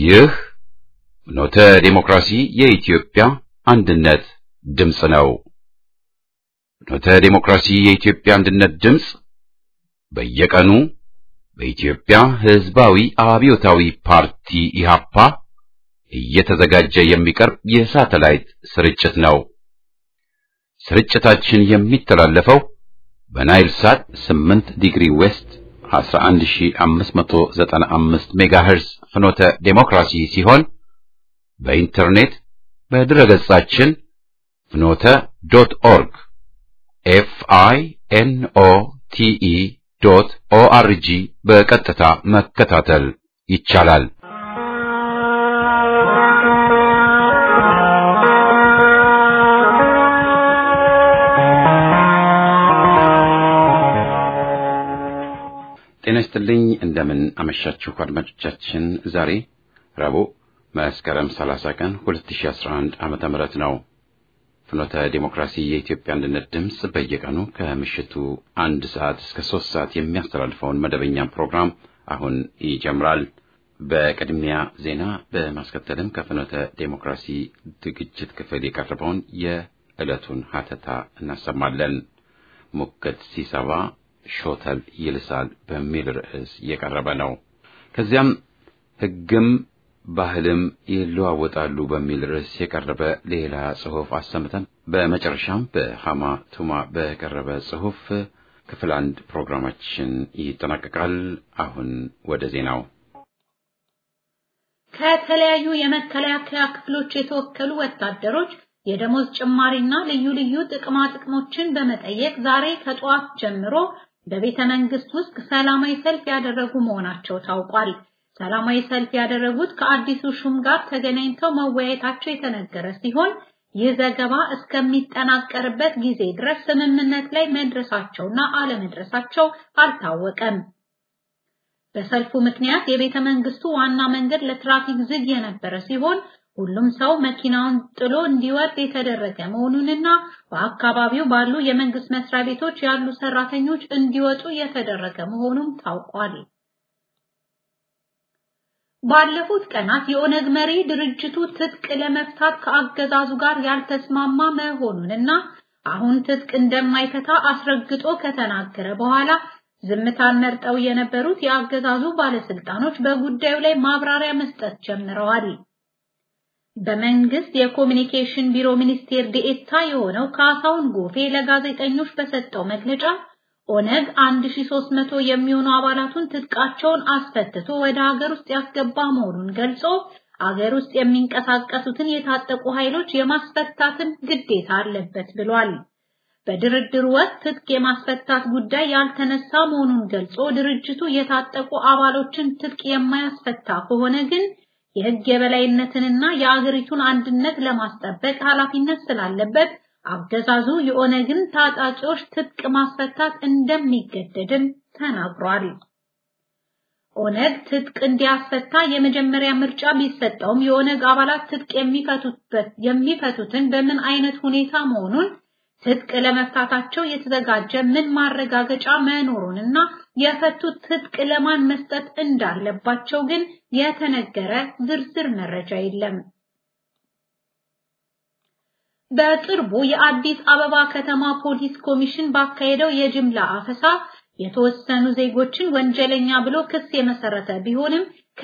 ይህ ኖተ ዴሞክራሲ የኢትዮጵያ አንድነት ድምፅ ነው። ኖተ ዴሞክራሲ የኢትዮጵያ አንድነት ድምፅ በየቀኑ በኢትዮጵያ ሕዝባዊ አብዮታዊ ፓርቲ ኢሃፓ እየተዘጋጀ የሚቀርብ የሳተላይት ስርጭት ነው። ስርጭታችን የሚተላለፈው በናይል ሳት 8 ዲግሪ ዌስት 11595 ሜጋሄርዝ ፍኖተ ዴሞክራሲ ሲሆን በኢንተርኔት በድረገጻችን ፍኖተ ዶት ኦርግ ኤፍ አይ ኤን ኦ ቲ ኢ ዶት ኦ አር ጂ በቀጥታ መከታተል ይቻላል። ጤና ይስጥልኝ። እንደምን አመሻችሁ አድማጮቻችን። ዛሬ ረቡዕ መስከረም 30 ቀን 2011 ዓመተ ምህረት ነው። ፍኖተ ዴሞክራሲ የኢትዮጵያ አንድነት ድምፅ በየቀኑ ከምሽቱ አንድ ሰዓት እስከ ሶስት ሰዓት የሚያስተላልፈውን መደበኛ ፕሮግራም አሁን ይጀምራል። በቅድሚያ ዜና በማስከተልም ከፍኖተ ዴሞክራሲ ዝግጅት ክፍል የቀረበውን የዕለቱን ሀተታ እናሰማለን። ሙከት ሲሰባ ሾተል ይልሳል በሚል ርዕስ የቀረበ ነው። ከዚያም ሕግም ባህልም ይለዋወጣሉ በሚል ርዕስ የቀረበ ሌላ ጽሑፍ አሰምተን በመጨረሻም በሃማ ቱማ በቀረበ ጽሑፍ ክፍል አንድ ፕሮግራማችን ይጠናቀቃል። አሁን ወደ ዜናው። ከተለያዩ የመከላከያ ክፍሎች የተወከሉ ወታደሮች የደሞዝ ጭማሪና ልዩ ልዩ ጥቅማ ጥቅሞችን በመጠየቅ ዛሬ ከጠዋት ጀምሮ በቤተ መንግስት ውስጥ ሰላማዊ ሰልፍ ያደረጉ መሆናቸው ታውቋል። ሰላማዊ ሰልፍ ያደረጉት ከአዲሱ ሹም ጋር ተገናኝተው መወያየታቸው የተነገረ ሲሆን ይህ ዘገባ እስከሚጠናቀርበት ጊዜ ድረስ ስምምነት ላይ መድረሳቸውና አለመድረሳቸው አልታወቀም። በሰልፉ ምክንያት የቤተ መንግስቱ ዋና መንገድ ለትራፊክ ዝግ የነበረ ሲሆን ሁሉም ሰው መኪናውን ጥሎ እንዲወርድ የተደረገ መሆኑንና በአካባቢው ባሉ የመንግስት መስሪያ ቤቶች ያሉ ሰራተኞች እንዲወጡ የተደረገ መሆኑም ታውቋል። ባለፉት ቀናት የኦነግ መሪ ድርጅቱ ትጥቅ ለመፍታት ከአገዛዙ ጋር ያልተስማማ መሆኑንና አሁን ትጥቅ እንደማይፈታ አስረግጦ ከተናገረ በኋላ ዝምታን መርጠው የነበሩት የአገዛዙ ባለስልጣኖች በጉዳዩ ላይ ማብራሪያ መስጠት ጀምረዋል። በመንግስት የኮሚኒኬሽን ቢሮ ሚኒስቴር ዴኤታ የሆነው ካሳሁን ጎፌ ለጋዜጠኞች በሰጠው መግለጫ ኦነግ 1300 የሚሆኑ አባላቱን ትጥቃቸውን አስፈትቶ ወደ ሀገር ውስጥ ያስገባ መሆኑን ገልጾ አገር ውስጥ የሚንቀሳቀሱትን የታጠቁ ኃይሎች የማስፈታትን ግዴታ አለበት ብሏል። በድርድር ወቅት ትጥቅ የማስፈታት ጉዳይ ያልተነሳ መሆኑን ገልጾ ድርጅቱ የታጠቁ አባሎችን ትጥቅ የማያስፈታ ከሆነ ግን የህግ የበላይነትንና የአገሪቱን አንድነት ለማስጠበቅ ኃላፊነት ስላለበት አገዛዙ የኦነግን ታጣቂዎች ትጥቅ ማስፈታት እንደሚገደድም ተናግሯል። ኦነግ ትጥቅ እንዲያስፈታ የመጀመሪያ ምርጫ ቢሰጠውም የኦነግ አባላት ትጥቅ የሚፈቱበት የሚፈቱትን በምን አይነት ሁኔታ መሆኑን ትጥቅ ለመፍታታቸው የተዘጋጀ ምን ማረጋገጫ መኖሩንና የፈቱት ትጥቅ ለማን መስጠት እንዳለባቸው ግን የተነገረ ዝርዝር መረጃ የለም። በቅርቡ የአዲስ አበባ ከተማ ፖሊስ ኮሚሽን ባካሄደው የጅምላ አፈሳ የተወሰኑ ዜጎችን ወንጀለኛ ብሎ ክስ የመሰረተ ቢሆንም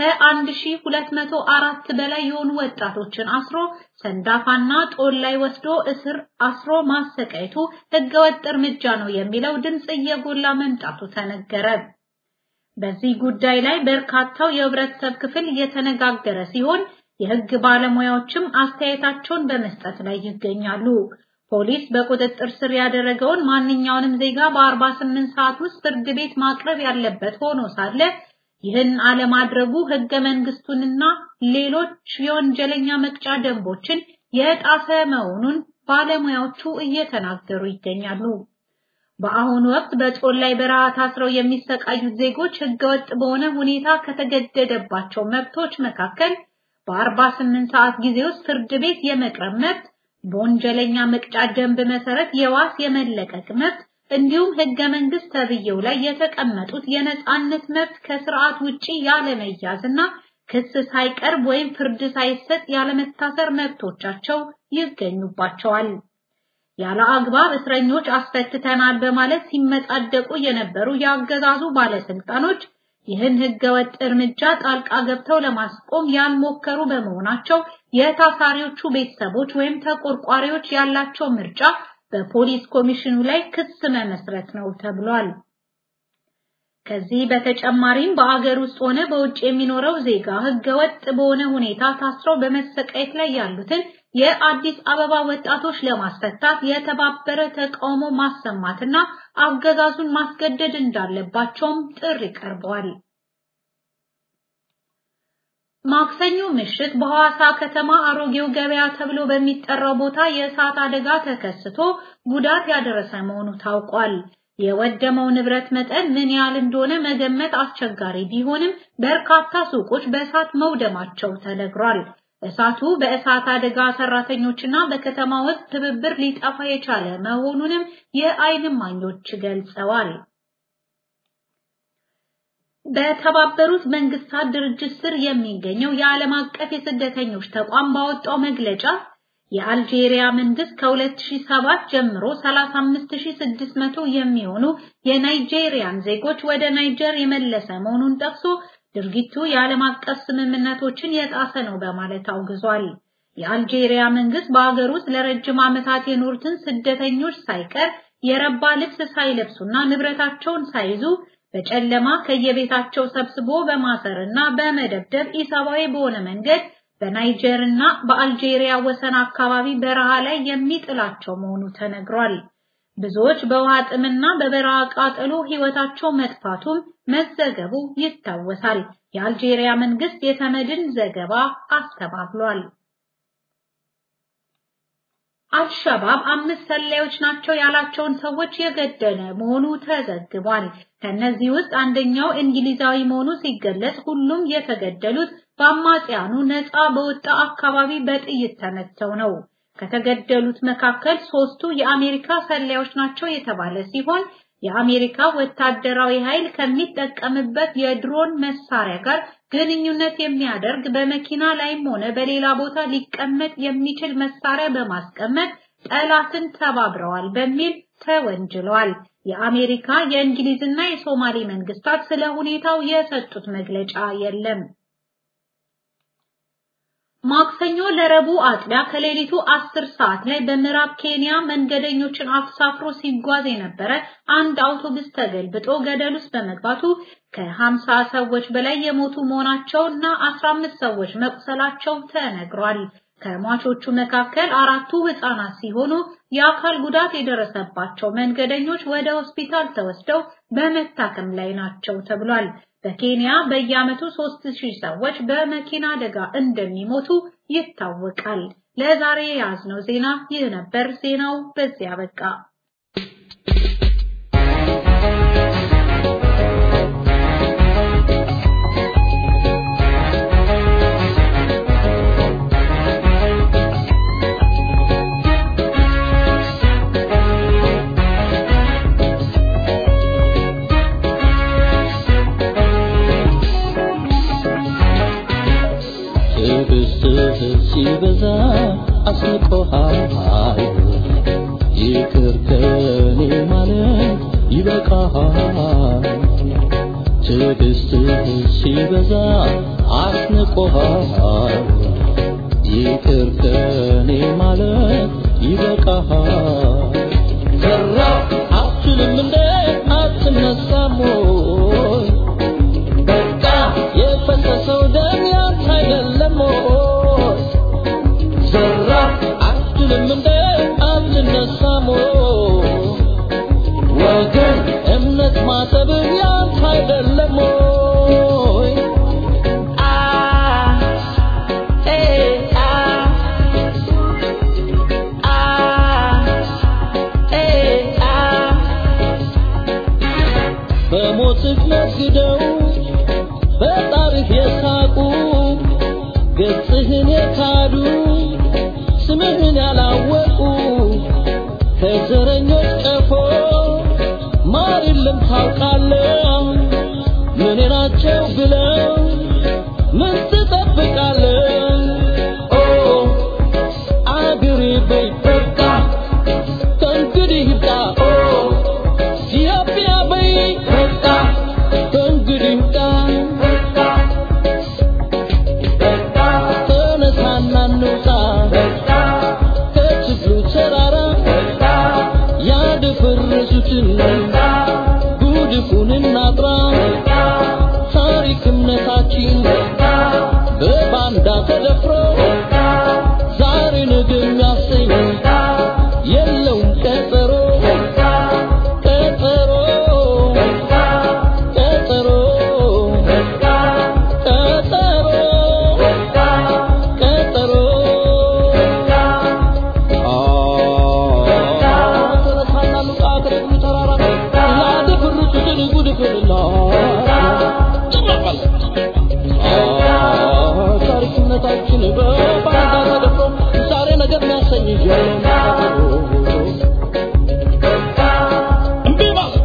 ከ1204 በላይ የሆኑ ወጣቶችን አስሮ ሰንዳፋና ጦል ላይ ወስዶ እስር አስሮ ማሰቃየቱ ህገወጥ እርምጃ ነው የሚለው ድምጽ እየጎላ መምጣቱ ተነገረ። በዚህ ጉዳይ ላይ በርካታው የህብረተሰብ ክፍል እየተነጋገረ ሲሆን የህግ ባለሙያዎችም አስተያየታቸውን በመስጠት ላይ ይገኛሉ። ፖሊስ በቁጥጥር ስር ያደረገውን ማንኛውንም ዜጋ በ48 ሰዓት ውስጥ ፍርድ ቤት ማቅረብ ያለበት ሆኖ ሳለ ይህን አለማድረጉ ህገ መንግስቱንና ሌሎች የወንጀለኛ መቅጫ ደንቦችን የጣሰ መሆኑን ባለሙያዎቹ እየተናገሩ ይገኛሉ። በአሁኑ ወቅት በጦል ላይ በረሃ ታስረው የሚሰቃዩት ዜጎች ህገወጥ በሆነ ሁኔታ ከተገደደባቸው መብቶች መካከል በ48 ሰዓት ጊዜ ውስጥ ፍርድ ቤት የመቅረብ መብት፣ በወንጀለኛ መቅጫ ደንብ መሰረት የዋስ የመለቀቅ መብት እንዲሁም ህገ መንግስት ተብዬው ላይ የተቀመጡት የነጻነት መብት ከስርዓት ውጪ ያለመያዝና ክስ ሳይቀርብ ወይም ፍርድ ሳይሰጥ ያለመታሰር መብቶቻቸው ይገኙባቸዋል። ያለ አግባብ እስረኞች አስፈትተናል በማለት ሲመጻደቁ የነበሩ የአገዛዙ ባለስልጣኖች ይህን ህገወጥ እርምጃ ጣልቃ ገብተው ለማስቆም ያልሞከሩ በመሆናቸው የታሳሪዎቹ ቤተሰቦች ወይም ተቆርቋሪዎች ያላቸው ምርጫ በፖሊስ ኮሚሽኑ ላይ ክስ መመስረት ነው ተብሏል። ከዚህ በተጨማሪም በአገር ውስጥ ሆነ በውጭ የሚኖረው ዜጋ ህገወጥ በሆነ ሁኔታ ታስረው በመሰቃየት ላይ ያሉትን የአዲስ አበባ ወጣቶች ለማስፈታት የተባበረ ተቃውሞ ማሰማትና አገዛዙን ማስገደድ እንዳለባቸውም ጥሪ ቀርቧል። ማክሰኞ ምሽት በሐዋሳ ከተማ አሮጌው ገበያ ተብሎ በሚጠራው ቦታ የእሳት አደጋ ተከስቶ ጉዳት ያደረሰ መሆኑ ታውቋል። የወደመው ንብረት መጠን ምን ያህል እንደሆነ መገመት አስቸጋሪ ቢሆንም በርካታ ሱቆች በእሳት መውደማቸው ተነግሯል። እሳቱ በእሳት አደጋ ሰራተኞችና በከተማ ውስጥ ትብብር ሊጠፋ የቻለ መሆኑንም የዓይን እማኞች ገልጸዋል። በተባበሩት መንግስታት ድርጅት ስር የሚገኘው የዓለም አቀፍ የስደተኞች ተቋም ባወጣው መግለጫ የአልጄሪያ መንግስት ከ2007 ጀምሮ 35600 የሚሆኑ የናይጄሪያን ዜጎች ወደ ናይጀር የመለሰ መሆኑን ጠቅሶ ድርጊቱ የዓለም አቀፍ ስምምነቶችን የጣሰ ነው በማለት አውግዟል። የአልጄሪያ መንግስት በአገር ውስጥ ለረጅም ዓመታት የኖሩትን ስደተኞች ሳይቀር የረባ ልብስ ሳይለብሱና ንብረታቸውን ሳይዙ በጨለማ ከየቤታቸው ሰብስቦ በማሰርና በመደብደብ ኢሰብአዊ በሆነ መንገድ በናይጀር እና በአልጄሪያ ወሰን አካባቢ በረሃ ላይ የሚጥላቸው መሆኑ ተነግሯል። ብዙዎች በውሃ ጥምና በበረሃ ቃጠሎ ህይወታቸው መጥፋቱም መዘገቡ ይታወሳል። የአልጄሪያ መንግስት የተመድን ዘገባ አስተባብሏል። አልሸባብ አምስት ሰላዮች ናቸው ያላቸውን ሰዎች የገደለ መሆኑ ተዘግቧል። ከነዚህ ውስጥ አንደኛው እንግሊዛዊ መሆኑ ሲገለጽ ሁሉም የተገደሉት በአማጽያኑ ነፃ በወጣ አካባቢ በጥይት ተመተው ነው። ከተገደሉት መካከል ሶስቱ የአሜሪካ ሰላዮች ናቸው የተባለ ሲሆን የአሜሪካ ወታደራዊ ኃይል ከሚጠቀምበት የድሮን መሳሪያ ጋር ግንኙነት የሚያደርግ በመኪና ላይም ሆነ በሌላ ቦታ ሊቀመጥ የሚችል መሳሪያ በማስቀመጥ ጠላትን ተባብረዋል በሚል ተወንጅለዋል። የአሜሪካ የእንግሊዝና የሶማሌ መንግስታት ስለ ሁኔታው የሰጡት መግለጫ የለም። ማክሰኞ ለረቡዕ አጥቢያ ከሌሊቱ አስር ሰዓት ላይ በምዕራብ ኬንያ መንገደኞችን አሳፍሮ ሲጓዝ የነበረ አንድ አውቶቡስ ተገልብጦ ገደል ውስጥ በመግባቱ ከሀምሳ ሰዎች በላይ የሞቱ መሆናቸው እና አስራ አምስት ሰዎች መቁሰላቸው ተነግሯል። ከሟቾቹ መካከል አራቱ ህፃናት ሲሆኑ የአካል ጉዳት የደረሰባቸው መንገደኞች ወደ ሆስፒታል ተወስደው በመታከም ላይ ናቸው ተብሏል። በኬንያ በየዓመቱ 3000 ሰዎች በመኪና አደጋ እንደሚሞቱ ይታወቃል። ለዛሬ የያዝነው ዜና ይህ ነበር። ዜናው በዚህ አበቃ። ሲበዛ አስቆሃል ይቅር ከኔ ማለት ይበቃሃል። ትዕግስትህ ሲበዛ አስንቆሃል ይቅር ከኔ ማለት ይበቃሃል። ዘራ አትልም እንደ አትነሳም ወይ በቃ የፈሰሰው ደም ያንተ አይደለም ወይ ዘራ አትልም እንደ አትነሳም ወይ ወገን እምነት ማሰብህ ያንተ አይደለም ወይ አ ኤ አ አ ኤ አ በሞትህ ነግደው በጣርህ የሳቁ ገጽህን የካዱ ስምህን ያላወቁ ከዘረኞች ቀፎ ማር የለም ታውቃለህ ምን ናቸው ብለው ምን በባንዳ ተደፍሮ ዛሬ ነገ የሚያሰኝ የለውም ቀጠሮ ቀጠሮ ቀጠሮ ቀጠሮ ቀጠሮ ተነሳና ሉቃ ከደብሩ ተራራ ያደፈርሱትን ጉድፍንና ታሪክነታችን በባንዳ ተደፍሮ ዛሬ ነገር የሚያሰኝ እምቢ ማለት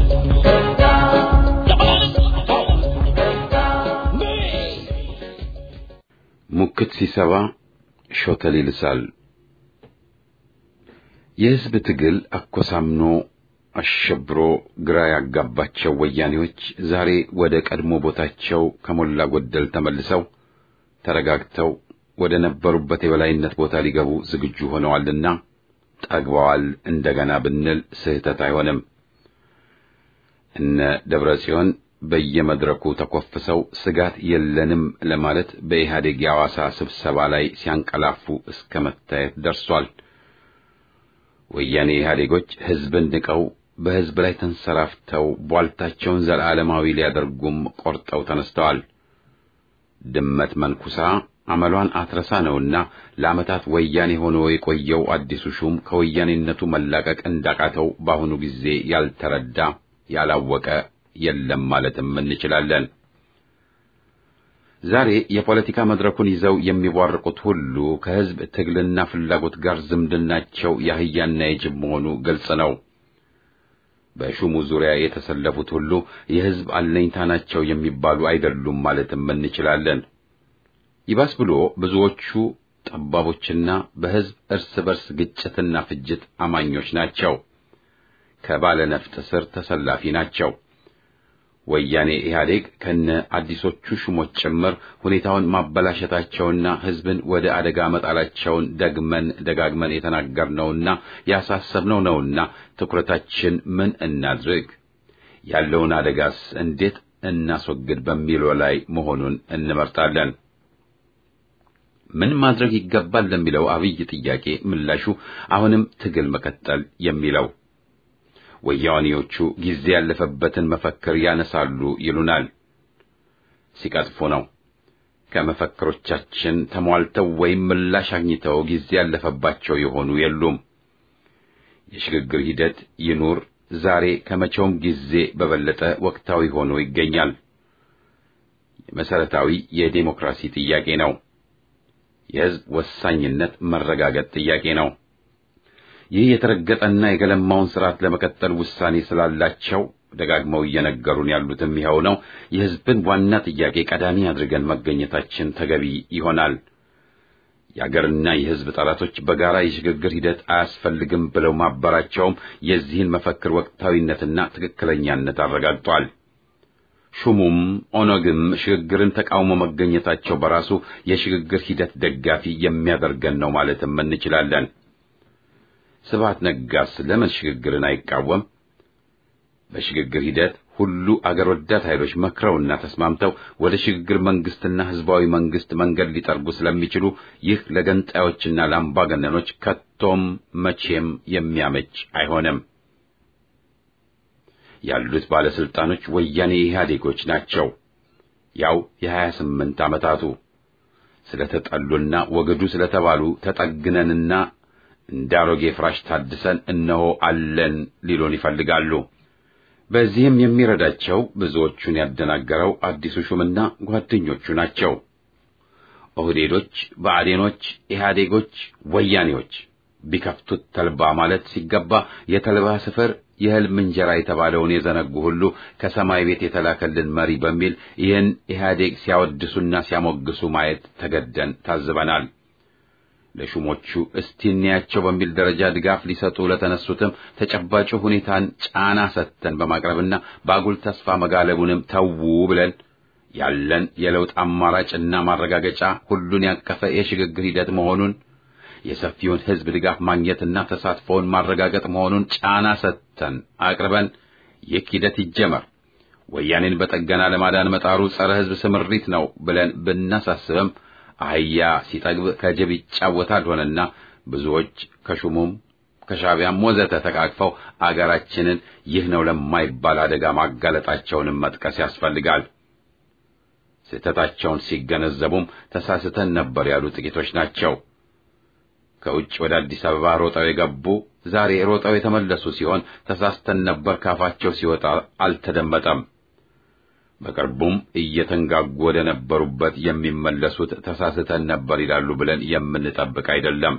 ለማለት ሙክት ሲሰባ ሾተል ይልሳል። የሕዝብ ትግል አኮሳምኖ አሸብሮ ግራ ያጋባቸው ወያኔዎች ዛሬ ወደ ቀድሞ ቦታቸው ከሞላ ጎደል ተመልሰው ተረጋግተው ወደ ነበሩበት የበላይነት ቦታ ሊገቡ ዝግጁ ሆነዋልና ጠግበዋል እንደገና ብንል ስህተት አይሆንም። እነ ደብረ ጽዮን በየመድረኩ ተኮፍሰው ስጋት የለንም ለማለት በኢህአዴግ የሐዋሳ ስብሰባ ላይ ሲያንቀላፉ እስከ መታየት ደርሷል። ወያኔ ኢህአዴጎች ሕዝብን ንቀው በሕዝብ ላይ ተንሰራፍተው ቧልታቸውን ዘላለማዊ ሊያደርጉም ቆርጠው ተነስተዋል። ድመት መንኩሳ አመሏን አትረሳ ነውና ለዓመታት ወያኔ ሆኖ የቆየው አዲሱ ሹም ከወያኔነቱ መላቀቅ እንዳቃተው በአሁኑ ጊዜ ያልተረዳ ያላወቀ የለም ማለትም እንችላለን። ዛሬ የፖለቲካ መድረኩን ይዘው የሚቧርቁት ሁሉ ከሕዝብ ትግልና ፍላጎት ጋር ዝምድናቸው የአህያና የጅብ መሆኑ ግልጽ ነው። በሹሙ ዙሪያ የተሰለፉት ሁሉ የሕዝብ አለኝታ ናቸው የሚባሉ አይደሉም ማለትም እንችላለን። ይባስ ብሎ ብዙዎቹ ጠባቦችና በሕዝብ እርስ በርስ ግጭትና ፍጅት አማኞች ናቸው። ከባለ ነፍጥ ስር ተሰላፊ ናቸው። ወያኔ ኢህአዴግ ከነ አዲሶቹ ሹሞች ጭምር ሁኔታውን ማበላሸታቸውና ሕዝብን ወደ አደጋ መጣላቸውን ደግመን ደጋግመን የተናገርነውና ያሳሰብነው ነውና ትኩረታችን ምን እናድርግ፣ ያለውን አደጋስ እንዴት እናስወግድ በሚለው ላይ መሆኑን እንመርጣለን። ምን ማድረግ ይገባል ለሚለው አብይ ጥያቄ ምላሹ አሁንም ትግል መቀጠል የሚለው ወያኔዎቹ ጊዜ ያለፈበትን መፈክር ያነሳሉ ይሉናል። ሲቀጥፉ ነው። ከመፈክሮቻችን ተሟልተው ወይም ምላሽ አግኝተው ጊዜ ያለፈባቸው የሆኑ የሉም። የሽግግር ሂደት ይኑር ዛሬ ከመቼውም ጊዜ በበለጠ ወቅታዊ ሆኖ ይገኛል። መሰረታዊ የዴሞክራሲ ጥያቄ ነው። የሕዝብ ወሳኝነት መረጋገጥ ጥያቄ ነው። ይህ የተረገጠና የገለማውን ስርዓት ለመቀጠል ውሳኔ ስላላቸው ደጋግመው እየነገሩን ያሉትም ይኸው ነው። የሕዝብን ዋና ጥያቄ ቀዳሚ አድርገን መገኘታችን ተገቢ ይሆናል። የአገርና የሕዝብ ጠላቶች በጋራ የሽግግር ሂደት አያስፈልግም ብለው ማበራቸውም የዚህን መፈክር ወቅታዊነትና ትክክለኛነት አረጋግጧል። ሹሙም ኦነግም ሽግግርን ተቃውሞ መገኘታቸው በራሱ የሽግግር ሂደት ደጋፊ የሚያደርገን ነው ማለትም እንችላለን። ስብሐት ነጋስ ለምን ሽግግርን አይቃወም? በሽግግር ሂደት ሁሉ አገር ወዳድ ኃይሎች መክረውና ተስማምተው ወደ ሽግግር መንግስትና ህዝባዊ መንግስት መንገድ ሊጠርጉ ስለሚችሉ ይህ ለገንጣዮችና ለአምባገነኖች ከቶም መቼም የሚያመች አይሆንም። ያሉት ባለስልጣኖች ወያኔ ኢህአዴጎች ናቸው። ያው የሀያ ስምንት ዓመታቱ ስለተጠሉና ወገዱ ስለተባሉ ተጠግነንና እንዳሮጌ ፍራሽ ታድሰን እነሆ አለን ሊሉን ይፈልጋሉ። በዚህም የሚረዳቸው ብዙዎቹን ያደናገረው አዲሱ ሹምና ጓደኞቹ ናቸው። ኦህዴዶች፣ ብአዴኖች፣ ኢህአዴጎች፣ ወያኔዎች ቢከፍቱት ተልባ ማለት ሲገባ የተልባ ስፍር የህልም እንጀራ የተባለውን የዘነጉ ሁሉ ከሰማይ ቤት የተላከልን መሪ በሚል ይህን ኢህአዴግ ሲያወድሱና ሲያሞግሱ ማየት ተገደን ታዝበናል። ለሹሞቹ እስቲ እንያቸው በሚል ደረጃ ድጋፍ ሊሰጡ ለተነሱትም ተጨባጭ ሁኔታን ጫና ሰጥተን በማቅረብና በአጉል ተስፋ መጋለቡንም ተዉ ብለን ያለን የለውጥ አማራጭና ማረጋገጫ ሁሉን ያቀፈ የሽግግር ሂደት መሆኑን የሰፊውን ህዝብ ድጋፍ ማግኘትና ተሳትፎውን ማረጋገጥ መሆኑን ጫና ሰጥተን አቅርበን ይህ ሂደት ይጀመር፣ ወያኔን በጠገና ለማዳን መጣሩ ጸረ ህዝብ ስምሪት ነው ብለን ብናሳስብም አህያ ሲጠግብ ከጅብ ይጫወታል ሆነና ብዙዎች ከሹሙም ከሻዕቢያም ወዘተ ተቃቅፈው አገራችንን ይህ ነው ለማይባል አደጋ ማጋለጣቸውንም መጥቀስ ያስፈልጋል። ስህተታቸውን ሲገነዘቡም ተሳስተን ነበር ያሉ ጥቂቶች ናቸው። ከውጭ ወደ አዲስ አበባ ሮጠው የገቡ ዛሬ ሮጠው የተመለሱ ሲሆን ተሳስተን ነበር ካፋቸው ሲወጣ አልተደመጠም። በቅርቡም እየተንጋጉ ወደ ነበሩበት የሚመለሱት ተሳስተን ነበር ይላሉ ብለን የምንጠብቅ አይደለም።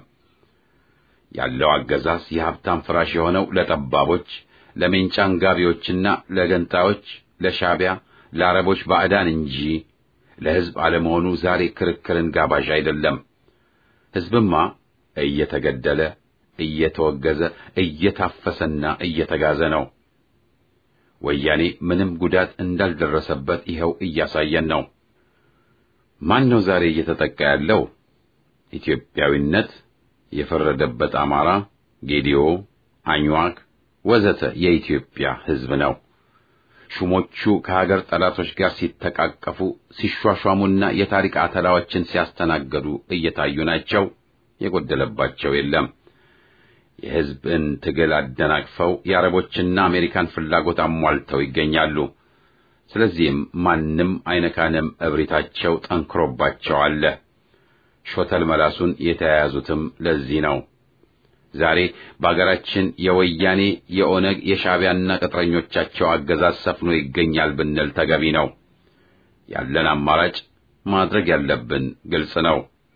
ያለው አገዛዝ የሀብታም ፍራሽ የሆነው ለጠባቦች፣ ለሜንጫ አንጋቢዎችና ለገንጣዮች፣ ለሻዕቢያ፣ ለአረቦች ባዕዳን እንጂ ለሕዝብ አለመሆኑ ዛሬ ክርክርን ጋባዥ አይደለም። ሕዝብማ እየተገደለ እየተወገዘ እየታፈሰና እየተጋዘ ነው። ወያኔ ምንም ጉዳት እንዳልደረሰበት ይኸው እያሳየን ነው። ማን ነው ዛሬ እየተጠቃ ያለው? ኢትዮጵያዊነት የፈረደበት አማራ፣ ጌዲዮ፣ አኝዋክ ወዘተ የኢትዮጵያ ሕዝብ ነው። ሹሞቹ ከሀገር ጠላቶች ጋር ሲተቃቀፉ ሲሿሿሙና የታሪክ አተላዎችን ሲያስተናገዱ እየታዩ ናቸው። የጎደለባቸው የለም። የሕዝብን ትግል አደናቅፈው የአረቦችና አሜሪካን ፍላጎት አሟልተው ይገኛሉ። ስለዚህም ማንም አይነካንም እብሪታቸው ጠንክሮባቸው አለ። ሾተል መላሱን የተያያዙትም ለዚህ ነው። ዛሬ በአገራችን የወያኔ የኦነግ የሻዕቢያና ቅጥረኞቻቸው አገዛዝ ሰፍኖ ይገኛል ብንል ተገቢ ነው። ያለን አማራጭ ማድረግ ያለብን ግልጽ ነው።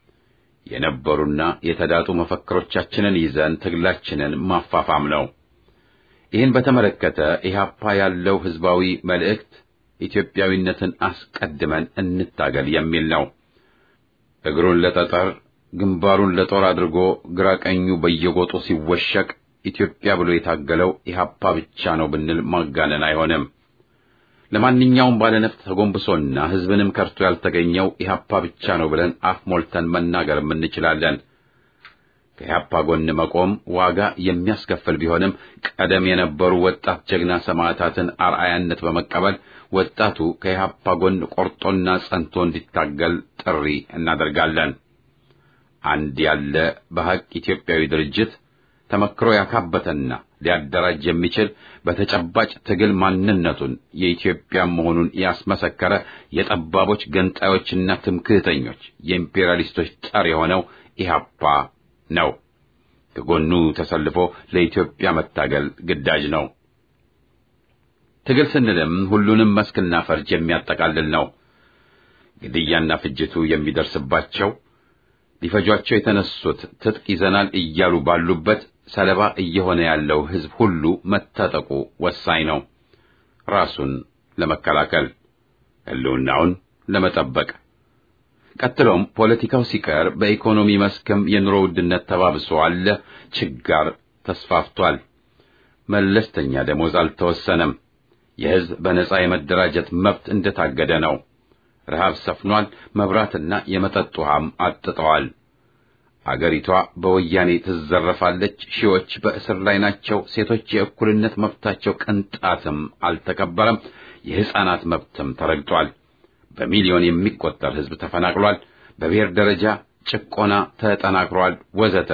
የነበሩና የተዳጡ መፈክሮቻችንን ይዘን ትግላችንን ማፋፋም ነው። ይህን በተመለከተ ኢህአፓ ያለው ህዝባዊ መልእክት ኢትዮጵያዊነትን አስቀድመን እንታገል የሚል ነው። እግሩን ለጠጠር ግንባሩን ለጦር አድርጎ ግራ ቀኙ በየጎጡ ሲወሸቅ ኢትዮጵያ ብሎ የታገለው ኢህአፓ ብቻ ነው ብንል ማጋነን አይሆንም። ለማንኛውም ባለነፍጥ ተጎንብሶና ህዝብንም ከርቶ ያልተገኘው ኢህአፓ ብቻ ነው ብለን አፍ ሞልተን መናገርም እንችላለን። ከኢህአፓ ጎን መቆም ዋጋ የሚያስከፍል ቢሆንም ቀደም የነበሩ ወጣት ጀግና ሰማዕታትን አርአያነት በመቀበል ወጣቱ ከኢህአፓ ጎን ቆርጦና ጸንቶ እንዲታገል ጥሪ እናደርጋለን። አንድ ያለ በሐቅ ኢትዮጵያዊ ድርጅት ተመክሮ ያካበተና ሊያደራጅ የሚችል በተጨባጭ ትግል ማንነቱን የኢትዮጵያ መሆኑን ያስመሰከረ የጠባቦች ገንጣዮችና ትምክህተኞች የኢምፔሪያሊስቶች ጠር የሆነው ኢህአፓ ነው። ከጎኑ ተሰልፎ ለኢትዮጵያ መታገል ግዳጅ ነው። ትግል ስንልም ሁሉንም መስክና ፈርጅ የሚያጠቃልል ነው። ግድያና ፍጅቱ የሚደርስባቸው ሊፈጇቸው የተነሱት ትጥቅ ይዘናል እያሉ ባሉበት ሰለባ እየሆነ ያለው ሕዝብ ሁሉ መታጠቁ ወሳኝ ነው። ራሱን ለመከላከል ሕልውናውን ለመጠበቅ ቀጥሎም ፖለቲካው ሲቀር በኢኮኖሚ መስክም የኑሮ ውድነት ተባብሶ አለ። ችጋር ተስፋፍቷል። መለስተኛ ደሞዝ አልተወሰነም። የሕዝብ በነጻ የመደራጀት መብት እንደታገደ ነው። ረሃብ ሰፍኗል። መብራትና የመጠጥ ውሃም አጥተዋል። አገሪቷ በወያኔ ትዘረፋለች። ሺዎች በእስር ላይ ናቸው። ሴቶች የእኩልነት መብታቸው ቅንጣትም አልተከበረም። የሕፃናት መብትም ተረግጧል። በሚሊዮን የሚቆጠር ሕዝብ ተፈናቅሏል። በብሔር ደረጃ ጭቆና ተጠናክሯል፣ ወዘተ።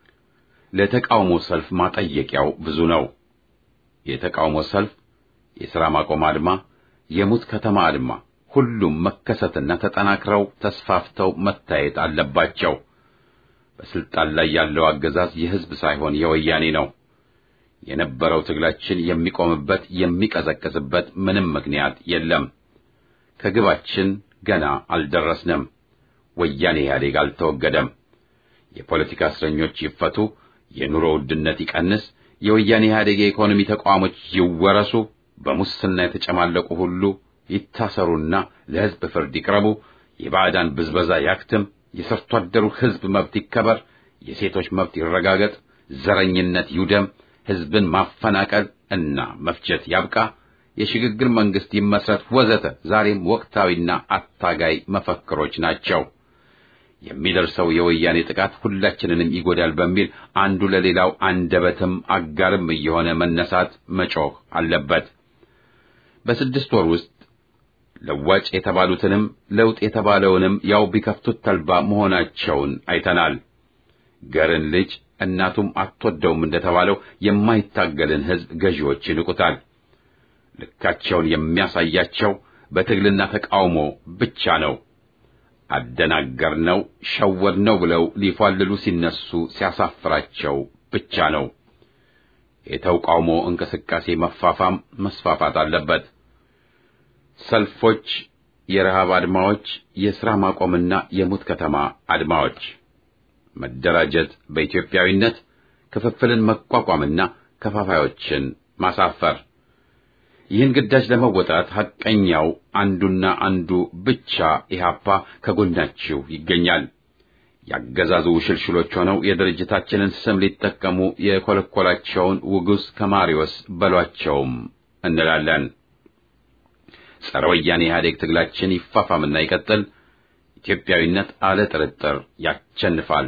ለተቃውሞ ሰልፍ ማጠየቂያው ብዙ ነው። የተቃውሞ ሰልፍ፣ የሥራ ማቆም አድማ፣ የሙት ከተማ አድማ ሁሉም መከሰትና ተጠናክረው ተስፋፍተው መታየት አለባቸው። በስልጣን ላይ ያለው አገዛዝ የሕዝብ ሳይሆን የወያኔ ነው። የነበረው ትግላችን የሚቆምበት የሚቀዘቅዝበት ምንም ምክንያት የለም። ከግባችን ገና አልደረስንም። ወያኔ ኢህአዴግ አልተወገደም። የፖለቲካ እስረኞች ይፈቱ፣ የኑሮ ውድነት ይቀንስ፣ የወያኔ ኢህአዴግ የኢኮኖሚ ተቋሞች ይወረሱ፣ በሙስና የተጨማለቁ ሁሉ ይታሰሩና ለሕዝብ ፍርድ ይቅረቡ፣ የባዕዳን ብዝበዛ ያክትም፣ የሰርቶ አደሩ ሕዝብ መብት ይከበር፣ የሴቶች መብት ይረጋገጥ፣ ዘረኝነት ይውደም፣ ሕዝብን ማፈናቀል እና መፍጀት ያብቃ፣ የሽግግር መንግስት ይመስረት፣ ወዘተ ዛሬም ወቅታዊና አታጋይ መፈክሮች ናቸው። የሚደርሰው የወያኔ ጥቃት ሁላችንንም ይጎዳል በሚል አንዱ ለሌላው አንደበትም አጋርም እየሆነ መነሳት መጮህ አለበት። በስድስት ወር ውስጥ ለዋጭ የተባሉትንም ለውጥ የተባለውንም ያው ቢከፍቱት ተልባ መሆናቸውን አይተናል። ገርን ልጅ እናቱም አትወደውም እንደተባለው የማይታገልን ሕዝብ ገዢዎች ይንቁታል። ልካቸውን የሚያሳያቸው በትግልና ተቃውሞ ብቻ ነው። አደናገርነው፣ ሸወድነው ብለው ሊፏልሉ ሲነሱ ሲያሳፍራቸው ብቻ ነው። የተቃውሞ እንቅስቃሴ መፋፋም መስፋፋት አለበት። ሰልፎች፣ የረሃብ አድማዎች፣ የሥራ ማቆምና የሙት ከተማ አድማዎች፣ መደራጀት በኢትዮጵያዊነት ክፍፍልን መቋቋምና ከፋፋዮችን ማሳፈር። ይህን ግዳጅ ለመወጣት ሐቀኛው አንዱና አንዱ ብቻ ኢህአፓ ከጎናችሁ ይገኛል። ያገዛዙ ሽልሽሎች ሆነው የድርጅታችንን ስም ሊጠቀሙ የኮለኮላቸውን ውጉስ ከማሪዎስ በሏቸውም እንላለን። ጸረ ወያኔ ኢህአዴግ ትግላችን ይፋፋምና ይቀጥል። ኢትዮጵያዊነት አለ ጥርጥር ያቸንፋል።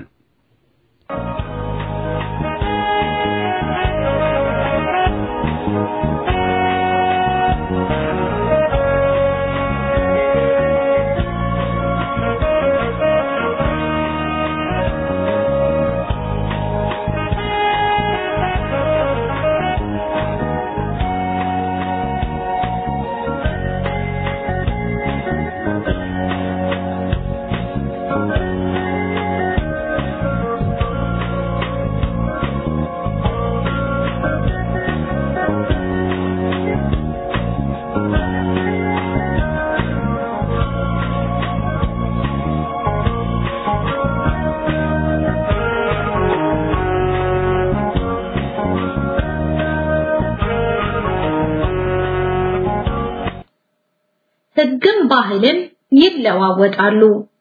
ሕግም ባህልም ይለዋወጣሉ።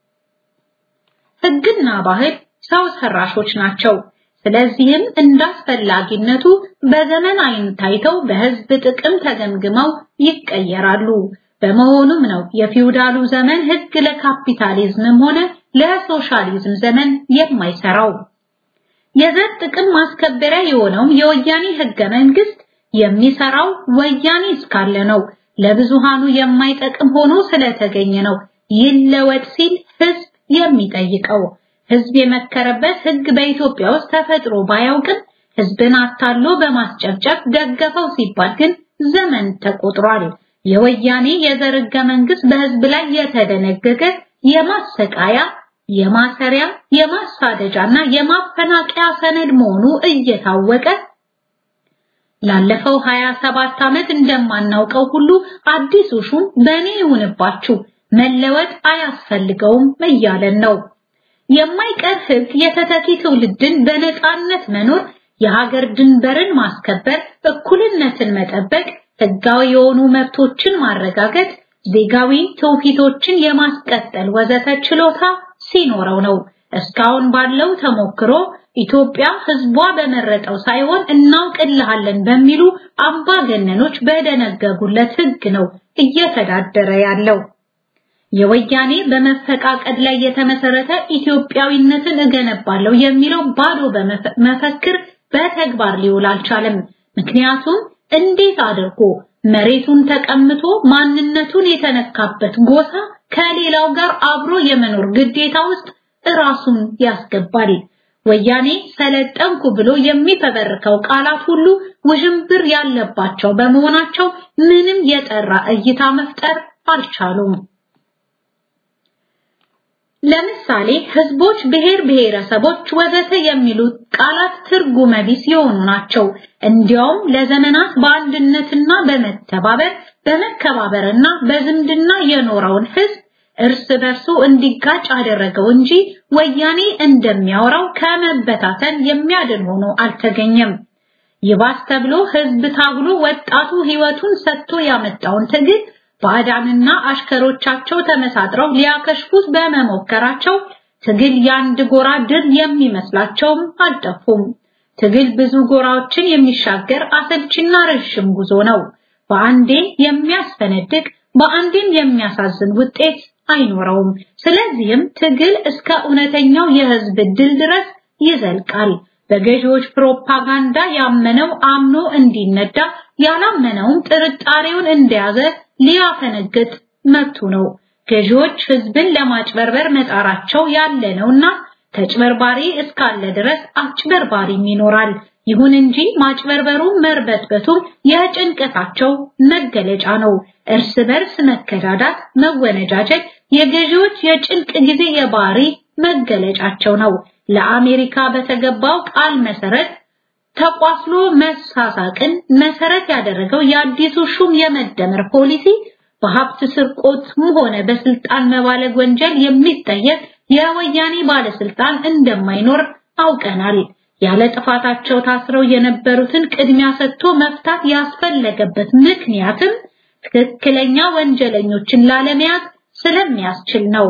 ሕግና ባህል ሰው ሰራሾች ናቸው። ስለዚህም እንዳስፈላጊነቱ በዘመን አይን ታይተው በሕዝብ ጥቅም ተገምግመው ይቀየራሉ። በመሆኑም ነው የፊውዳሉ ዘመን ሕግ ለካፒታሊዝምም ሆነ ለሶሻሊዝም ዘመን የማይሰራው። የዘር ጥቅም ማስከበሪያ የሆነው የወያኔ ሕገ መንግስት የሚሰራው ወያኔ እስካለ ነው። ለብዙሃኑ የማይጠቅም ሆኖ ስለተገኘ ነው ይለወጥ ሲል ህዝብ የሚጠይቀው። ህዝብ የመከረበት ህግ በኢትዮጵያ ውስጥ ተፈጥሮ ባያውቅም ህዝብን አታሎ በማስጨብጨብ ደገፈው ሲባል ግን ዘመን ተቆጥሯል። የወያኔ የዘር ህገ መንግስት በህዝብ ላይ የተደነገገ የማሰቃያ፣ የማሰሪያ፣ የማሳደጃና የማፈናቀያ ሰነድ መሆኑ እየታወቀ ላለፈው 27 ዓመት እንደማናውቀው ሁሉ አዲሱ ሹም በእኔ ይሁንባችሁ መለወጥ አያስፈልገውም እያለን ነው። የማይቀር ህግ የተተኪ ትውልድን በነፃነት መኖር፣ የሀገር ድንበርን ማስከበር፣ እኩልነትን መጠበቅ፣ ህጋዊ የሆኑ መብቶችን ማረጋገጥ፣ ዜጋዊ ትውፊቶችን የማስቀጠል ወዘተ ችሎታ ሲኖረው ነው። እስካሁን ባለው ተሞክሮ ኢትዮጵያ ህዝቧ በመረጠው ሳይሆን እናውቅልሃለን በሚሉ አምባገነኖች በደነገጉለት ህግ ነው እየተዳደረ ያለው። የወያኔ በመፈቃቀድ ላይ የተመሰረተ ኢትዮጵያዊነትን እገነባለሁ የሚለው ባዶ በመፈክር በተግባር ሊውል አልቻለም። ምክንያቱም እንዴት አድርጎ መሬቱን ተቀምቶ ማንነቱን የተነካበት ጎሳ ከሌላው ጋር አብሮ የመኖር ግዴታ ውስጥ ራሱን ያስገባል። ወያኔ ሰለጠንኩ ብሎ የሚፈበርከው ቃላት ሁሉ ውዥንብር ያለባቸው በመሆናቸው ምንም የጠራ እይታ መፍጠር አልቻሉም። ለምሳሌ ህዝቦች፣ ብሔር ብሔረሰቦች ወዘተ የሚሉት ቃላት ትርጉመ ቢስ የሆኑ ናቸው። እንዲያውም ለዘመናት በአንድነትና በመተባበር በመከባበርና በዝምድና የኖረውን ህዝብ እርስ በርሱ እንዲጋጭ አደረገው እንጂ ወያኔ እንደሚያወራው ከመበታተን የሚያድን ሆኖ አልተገኘም። ይባስ ተብሎ ህዝብ ታግሎ ወጣቱ ህይወቱን ሰጥቶ ያመጣውን ትግል ባዕዳንና አሽከሮቻቸው ተመሳጥረው ሊያከሽፉት በመሞከራቸው ትግል የአንድ ጎራ ድል የሚመስላቸውም አልጠፉም። ትግል ብዙ ጎራዎችን የሚሻገር አሰልችና ረዥም ጉዞ ነው። በአንዴ የሚያስፈነድቅ በአንዴም የሚያሳዝን ውጤት አይኖረውም። ስለዚህም ትግል እስከ እውነተኛው የህዝብ ድል ድረስ ይዘልቃል። በገዢዎች ፕሮፓጋንዳ ያመነው አምኖ እንዲነዳ ያላመነውም ጥርጣሬውን እንደያዘ ሊያፈነግጥ መብቱ ነው። ገዢዎች ህዝብን ለማጭበርበር መጣራቸው ያለ ነውና ተጭበርባሪ እስካለ ድረስ አጭበርባሪም ይኖራል። ይሁን እንጂ ማጭበርበሩ መርበትበቱም የጭንቀታቸው መገለጫ ነው። እርስ በርስ መከዳዳት፣ መወነጃጀት የገዢዎች የጭንቅ ጊዜ የባህሪ መገለጫቸው ነው። ለአሜሪካ በተገባው ቃል መሰረት ተቋስሎ መሳሳቅን መሰረት ያደረገው የአዲሱ ሹም የመደመር ፖሊሲ በሀብት ስርቆትም ሆነ በስልጣን መባለግ ወንጀል የሚጠየቅ የወያኔ ባለስልጣን እንደማይኖር አውቀናል። ያለ ጥፋታቸው ታስረው የነበሩትን ቅድሚያ ሰጥቶ መፍታት ያስፈለገበት ምክንያትም ትክክለኛ ወንጀለኞችን ላለመያዝ ስለሚያስችል ነው።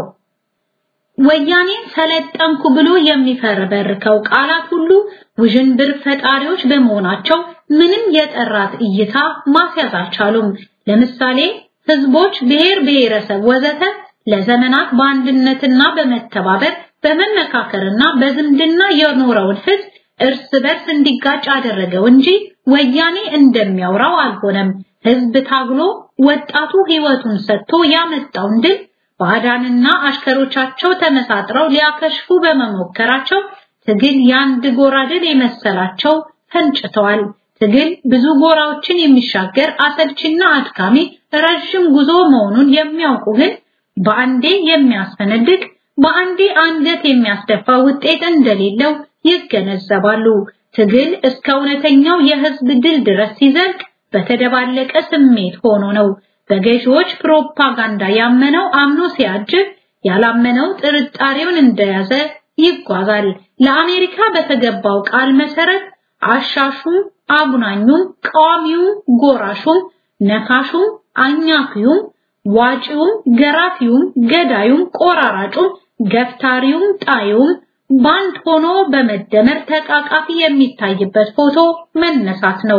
ወያኔን ሰለጠንኩ ብሎ የሚፈረበርከው ቃላት ሁሉ ውዥንብር ፈጣሪዎች በመሆናቸው ምንም የጠራት እይታ ማስያዝ አልቻሉም። ለምሳሌ ህዝቦች፣ ብሔር ብሔረሰብ ወዘተ ለዘመናት በአንድነትና በመተባበር በመመካከርና በዝምድና የኖረውን ህዝብ እርስ በርስ እንዲጋጭ አደረገው እንጂ ወያኔ እንደሚያወራው አልሆነም። ህዝብ ታግሎ ወጣቱ ህይወቱን ሰጥቶ ያመጣውን ድል ባዕዳንና አሽከሮቻቸው ተመሳጥረው ሊያከሽፉ በመሞከራቸው ትግል የአንድ ጎራ ድል የመሰላቸው ፈንጭተዋል። ትግል ብዙ ጎራዎችን የሚሻገር አሰልችና አድካሚ ረዥም ጉዞ መሆኑን የሚያውቁ ግን በአንዴ የሚያስፈነድቅ በአንዴ አንገት የሚያስደፋ ውጤት እንደሌለው ይገነዘባሉ። ትግል እስከ እውነተኛው የህዝብ ድል ድረስ ሲዘልቅ በተደባለቀ ስሜት ሆኖ ነው። በገዢዎች ፕሮፓጋንዳ ያመነው አምኖ ሲያጅብ፣ ያላመነው ጥርጣሬውን እንደያዘ ይጓዛል። ለአሜሪካ በተገባው ቃል መሰረት አሻሹም፣ አጉናኙም፣ ቃዋሚውም፣ ጎራሹም፣ ነካሹም፣ አኛኪውም፣ ዋጪውም፣ ገራፊውም፣ ገዳዩም፣ ቆራራጩም፣ ገፍታሪውም፣ ጣዩም ባንድ ሆኖ በመደመር ተቃቃፊ የሚታይበት ፎቶ መነሳት ነው።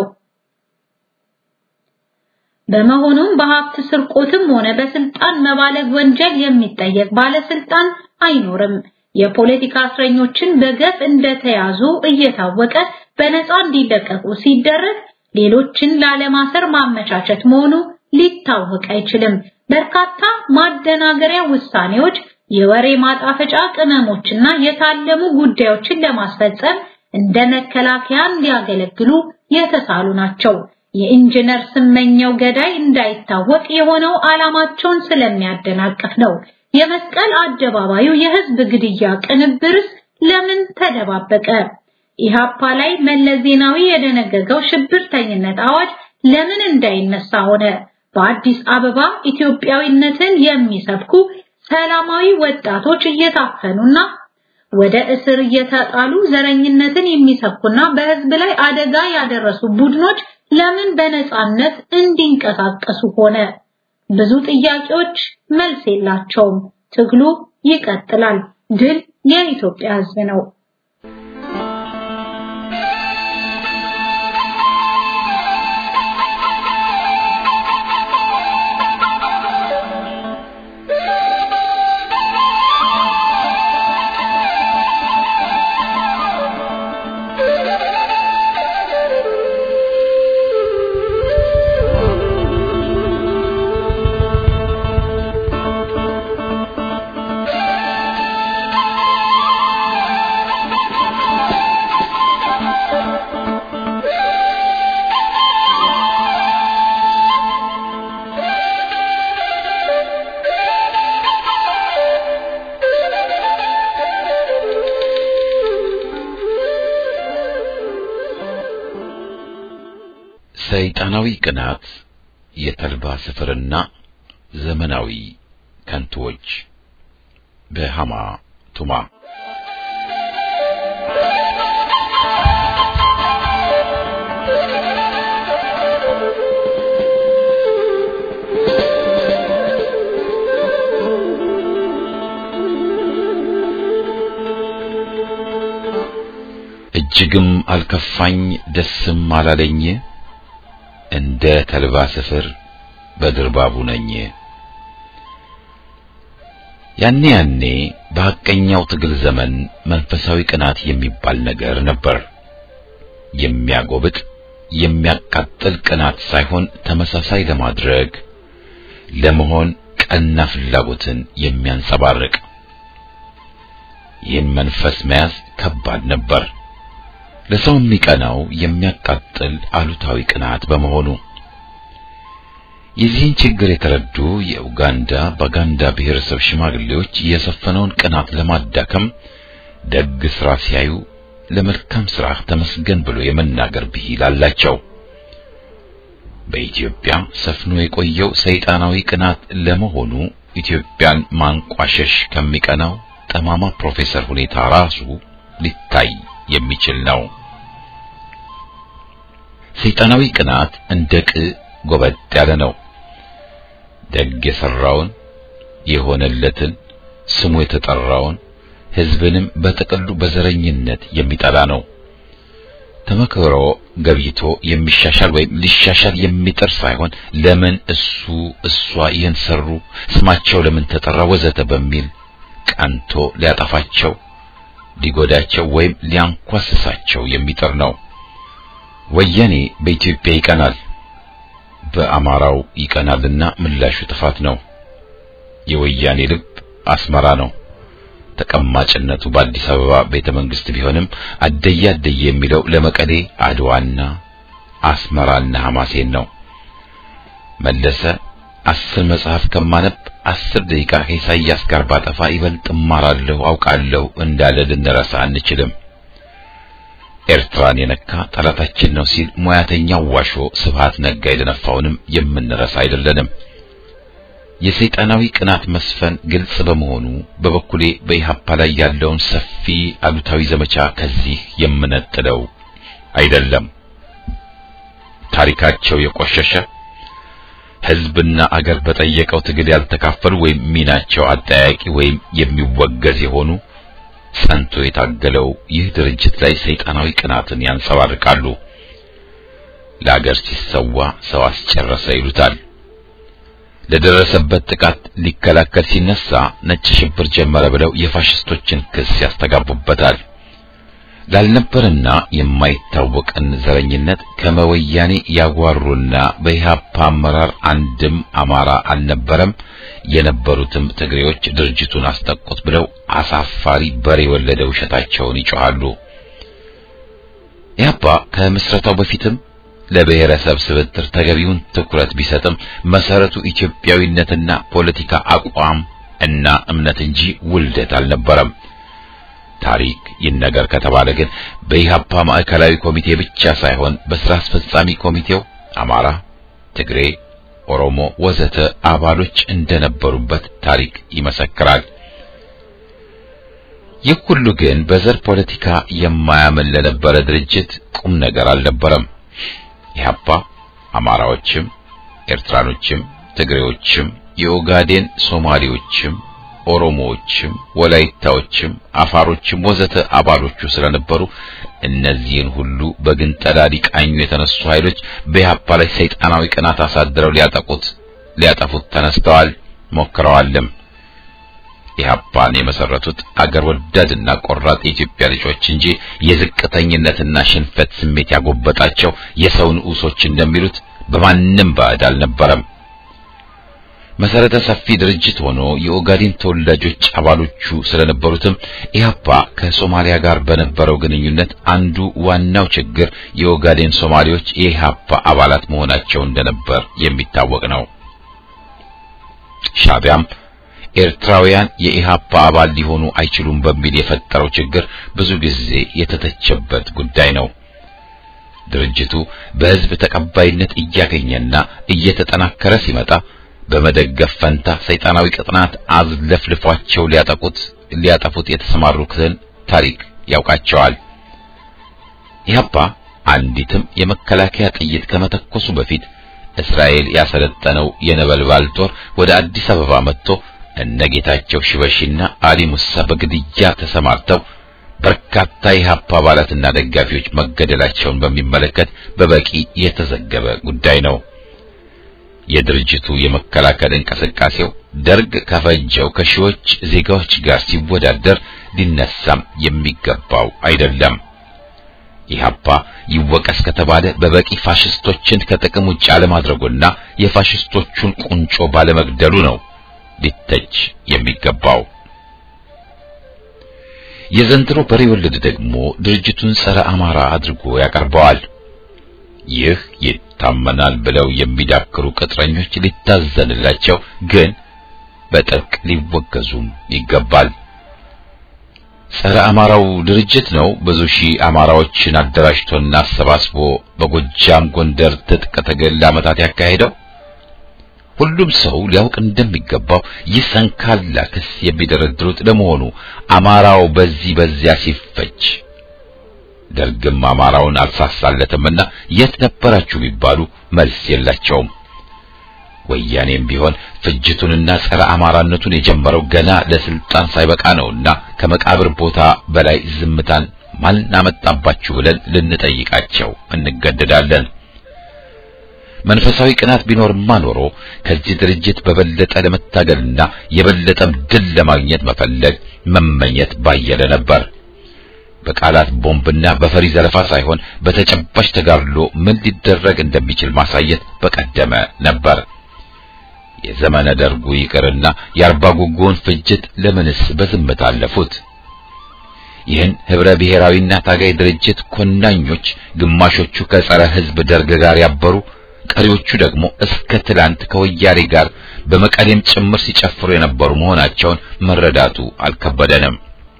በመሆኑም በሀብት ስርቆትም ሆነ በስልጣን መባለግ ወንጀል የሚጠየቅ ባለስልጣን አይኖርም። የፖለቲካ እስረኞችን በገፍ እንደተያዙ እየታወቀ በነፃ እንዲለቀቁ ሲደረግ ሌሎችን ላለማሰር ማመቻቸት መሆኑ ሊታወቅ አይችልም። በርካታ ማደናገሪያ ውሳኔዎች፣ የወሬ ማጣፈጫ ቅመሞችና የታለሙ ጉዳዮችን ለማስፈጸም እንደ መከላከያ እንዲያገለግሉ የተሳሉ ናቸው። የኢንጂነር ስመኘው ገዳይ እንዳይታወቅ የሆነው ዓላማቸውን ስለሚያደናቅፍ ነው። የመስቀል አደባባዩ የህዝብ ግድያ ቅንብርስ ለምን ተደባበቀ? ኢሃፓ ላይ መለስ ዜናዊ የደነገገው ሽብርተኝነት አዋጅ ለምን እንዳይነሳ ሆነ? በአዲስ አበባ ኢትዮጵያዊነትን የሚሰብኩ ሰላማዊ ወጣቶች እየታፈኑና ወደ እስር እየተጣሉ ዘረኝነትን የሚሰብኩና በህዝብ ላይ አደጋ ያደረሱ ቡድኖች ለምን በነጻነት እንዲንቀሳቀሱ ሆነ? ብዙ ጥያቄዎች መልስ የላቸውም። ትግሉ ይቀጥላል። ድል የኢትዮጵያ ህዝብ ነው። ሰይጣናዊ ቅናት፣ የተልባ ስፍርና ዘመናዊ ከንቱዎች በሃማ ቱማ እጅግም አልከፋኝ ደስም አላለኝ እንደ ተልባ ስፍር በድርባቡ ነኝ። ያኔ ያኔ በሐቀኛው ትግል ዘመን መንፈሳዊ ቅናት የሚባል ነገር ነበር። የሚያጎብጥ የሚያቃጥል ቅናት ሳይሆን ተመሳሳይ ለማድረግ ለመሆን ቀና ፍላጎትን የሚያንጸባርቅ ይህን መንፈስ መያዝ ከባድ ነበር። ለሰው የሚቀናው የሚያቃጥል አሉታዊ ቅናት በመሆኑ የዚህን ችግር የተረዱ የኡጋንዳ ባጋንዳ ብሔረሰብ ሽማግሌዎች የሰፈነውን ቅናት ለማዳከም ደግ ስራ ሲያዩ ለመልካም ስራ ተመስገን ብሎ የመናገር ብሂል አላቸው። በኢትዮጵያ ሰፍኖ የቆየው ሰይጣናዊ ቅናት ለመሆኑ ኢትዮጵያን ማንቋሸሽ ከሚቀናው ጠማማ ፕሮፌሰር ሁኔታ ራሱ ሊታይ የሚችል ነው። ሰይጣናዊ ቅናት እንደ ቅ ጎበጥ ያለ ነው። ደግ የሰራውን የሆነለትን ስሙ የተጠራውን ሕዝብንም በጥቅሉ በዘረኝነት የሚጠላ ነው። ተመክሮ ገብይቶ የሚሻሻል ወይም ሊሻሻል የሚጥር ሳይሆን ለምን እሱ እሷ ይህን ሰሩ፣ ስማቸው ለምን ተጠራ፣ ወዘተ በሚል ቀንቶ ሊያጠፋቸው ሊጎዳቸው ወይም ሊያንኳስሳቸው የሚጥር ነው። ወያኔ በኢትዮጵያ ይቀናል፣ በአማራው ይቀናልና ምላሹ ጥፋት ነው። የወያኔ ልብ አስመራ ነው። ተቀማጭነቱ በአዲስ አበባ ቤተ መንግስት ቢሆንም አደየ አደየ የሚለው ለመቀሌ አድዋና አስመራና ሐማሴን ነው። መለሰ አስር መጽሐፍ ከማነብ አስር ደቂቃ ከኢሳይያስ ጋር ባጠፋ ይበልጥ እማራለሁ አውቃለሁ እንዳለ ልንረሳ አንችልም። ኤርትራን የነካ ጠላታችን ነው ሲል ሙያተኛው ዋሾ ስብሃት ነጋ የደነፋውንም የምንረሳ አይደለንም። የሰይጣናዊ ቅናት መስፈን ግልጽ በመሆኑ በበኩሌ በኢሃፓ ላይ ያለውን ሰፊ አሉታዊ ዘመቻ ከዚህ የምነጥለው አይደለም። ታሪካቸው የቆሸሸ ሕዝብና አገር በጠየቀው ትግል ያልተካፈሉ ወይም ሚናቸው አጠያቂ ወይም የሚወገዝ የሆኑ ጸንቶ የታገለው ይህ ድርጅት ላይ ሰይጣናዊ ቅናትን ያንጸባርቃሉ። ለአገር ሲሰዋ ሰው አስጨረሰ ይሉታል። ለደረሰበት ጥቃት ሊከላከል ሲነሳ ነጭ ሽብር ጀመረ ብለው የፋሽስቶችን ክስ ያስተጋቡበታል። ላልነበርና የማይታወቅን ዘረኝነት ከመወያኔ ያጓሩና በኢህአፓ አመራር አንድም አማራ አልነበረም፣ የነበሩትም ትግሬዎች ድርጅቱን አስጠቁት ብለው አሳፋሪ በሬ የወለደ ውሸታቸውን ይጮኻሉ። ኢህአፓ ከምስረታው በፊትም ለብሔረሰብ ስብጥር ተገቢውን ትኩረት ቢሰጥም መሰረቱ ኢትዮጵያዊነትና ፖለቲካ አቋም እና እምነት እንጂ ውልደት አልነበረም። ታሪክ ይነገር ከተባለ ግን በኢህአፓ ማዕከላዊ ኮሚቴ ብቻ ሳይሆን በስራ አስፈጻሚ ኮሚቴው አማራ፣ ትግሬ፣ ኦሮሞ ወዘተ አባሎች እንደነበሩበት ታሪክ ይመሰክራል። ይህ ሁሉ ግን በዘር ፖለቲካ የማያምን ለነበረ ድርጅት ቁም ነገር አልነበረም። ኢህአፓ አማራዎችም፣ ኤርትራኖችም፣ ትግሬዎችም፣ የኦጋዴን ሶማሌዎችም፣ ኦሮሞዎችም፣ ወላይታዎችም፣ አፋሮችም ወዘተ አባሎቹ ስለነበሩ እነዚህን ሁሉ በግንጠላ ሊቃኙ የተነሱ ኃይሎች በኢህአፓ ላይ ሰይጣናዊ ቅናት አሳድረው ሊያጠቁት ሊያጠፉት ተነስተዋል፣ ሞክረዋልም። ኢህአፓን የመሰረቱት አገር ወዳድና ቆራጥ የኢትዮጵያ ልጆች እንጂ የዝቅተኝነትና ሽንፈት ስሜት ያጎበጣቸው የሰው ንዑሶች እንደሚሉት በማንም ባዕድ አልነበረም። መሰረተ ሰፊ ድርጅት ሆኖ የኦጋዴን ተወላጆች አባሎቹ ስለነበሩትም ኢህአፓ ከሶማሊያ ጋር በነበረው ግንኙነት አንዱ ዋናው ችግር የኦጋዴን ሶማሌዎች የኢህአፓ አባላት መሆናቸው እንደነበር የሚታወቅ ነው። ሻቢያም ኤርትራውያን የኢህአፓ አባል ሊሆኑ አይችሉም በሚል የፈጠረው ችግር ብዙ ጊዜ የተተቸበት ጉዳይ ነው። ድርጅቱ በህዝብ ተቀባይነት እያገኘና እየተጠናከረ ሲመጣ በመደገፍ ፈንታ ሰይጣናዊ ቅጥናት አዝለፍልፏቸው ሊያጠቁት ሊያጠፉት የተሰማሩትን ታሪክ ያውቃቸዋል። ኢህአፓ አንዲትም የመከላከያ ጥይት ከመተኮሱ በፊት እስራኤል ያሰለጠነው የነበልባል ጦር ወደ አዲስ አበባ መጥቶ እነጌታቸው ሽበሺና አሊ ሙሳ በግድያ ተሰማርተው በርካታ የኢህአፓ አባላትና ደጋፊዎች መገደላቸውን በሚመለከት በበቂ የተዘገበ ጉዳይ ነው። የድርጅቱ የመከላከል እንቅስቃሴው ደርግ ከፈጀው ከሺዎች ዜጋዎች ጋር ሲወዳደር ሊነሳም የሚገባው አይደለም። ኢህአፓ ይወቀስ ከተባለ በበቂ ፋሽስቶችን ከጥቅም ውጭ አለማድረጉና የፋሽስቶቹን ቁንጮ ባለመግደሉ ነው ሊተች የሚገባው። የዘንድሮ በሬ ወለድ ደግሞ ድርጅቱን ጸረ አማራ አድርጎ ያቀርበዋል። ይህ ይታመናል ብለው የሚዳክሩ ቅጥረኞች ሊታዘንላቸው፣ ግን በጥብቅ ሊወገዙም ይገባል። ጸረ አማራው ድርጅት ነው ብዙ ሺህ አማራዎችን አደራጅቶና አሰባስቦ በጎጃም ጎንደር ትጥቅ ትግል ለዓመታት ያካሄደው። ሁሉም ሰው ሊያውቅ እንደሚገባው ይህ ሰንካላ ክስ የሚደረድሩት ለመሆኑ አማራው በዚህ በዚያ ሲፈጅ ደርግም አማራውን አልሳሳለትምና የት ነበራችሁ ቢባሉ መልስ የላቸውም። ወያኔም ቢሆን ፍጅቱንና ጸረ አማራነቱን የጀመረው ገና ለስልጣን ሳይበቃ ነውና ከመቃብር ቦታ በላይ ዝምታን ማን አመጣባችሁ ብለን ልንጠይቃቸው እንገደዳለን። መንፈሳዊ ቅናት ቢኖርማ ኖሮ ከዚህ ድርጅት በበለጠ ለመታገልና የበለጠም ድል ለማግኘት መፈለግ መመኘት ባየለ ነበር። በቃላት ቦምብና በፈሪ ዘለፋ ሳይሆን በተጨባጭ ተጋድሎ ምን ሊደረግ እንደሚችል ማሳየት በቀደመ ነበር። የዘመነ ደርጉ ይቅርና የአርባ ጉጉውን ፍጅት ለምንስ በዝምታ አለፉት? ይህን ህብረ ብሔራዊና ታጋይ ድርጅት ኮናኞች ግማሾቹ ከጸረ ህዝብ ደርግ ጋር ያበሩ፣ ቀሪዎቹ ደግሞ እስከ ትላንት ከወያኔ ጋር በመቀሌም ጭምር ሲጨፍሩ የነበሩ መሆናቸውን መረዳቱ አልከበደንም።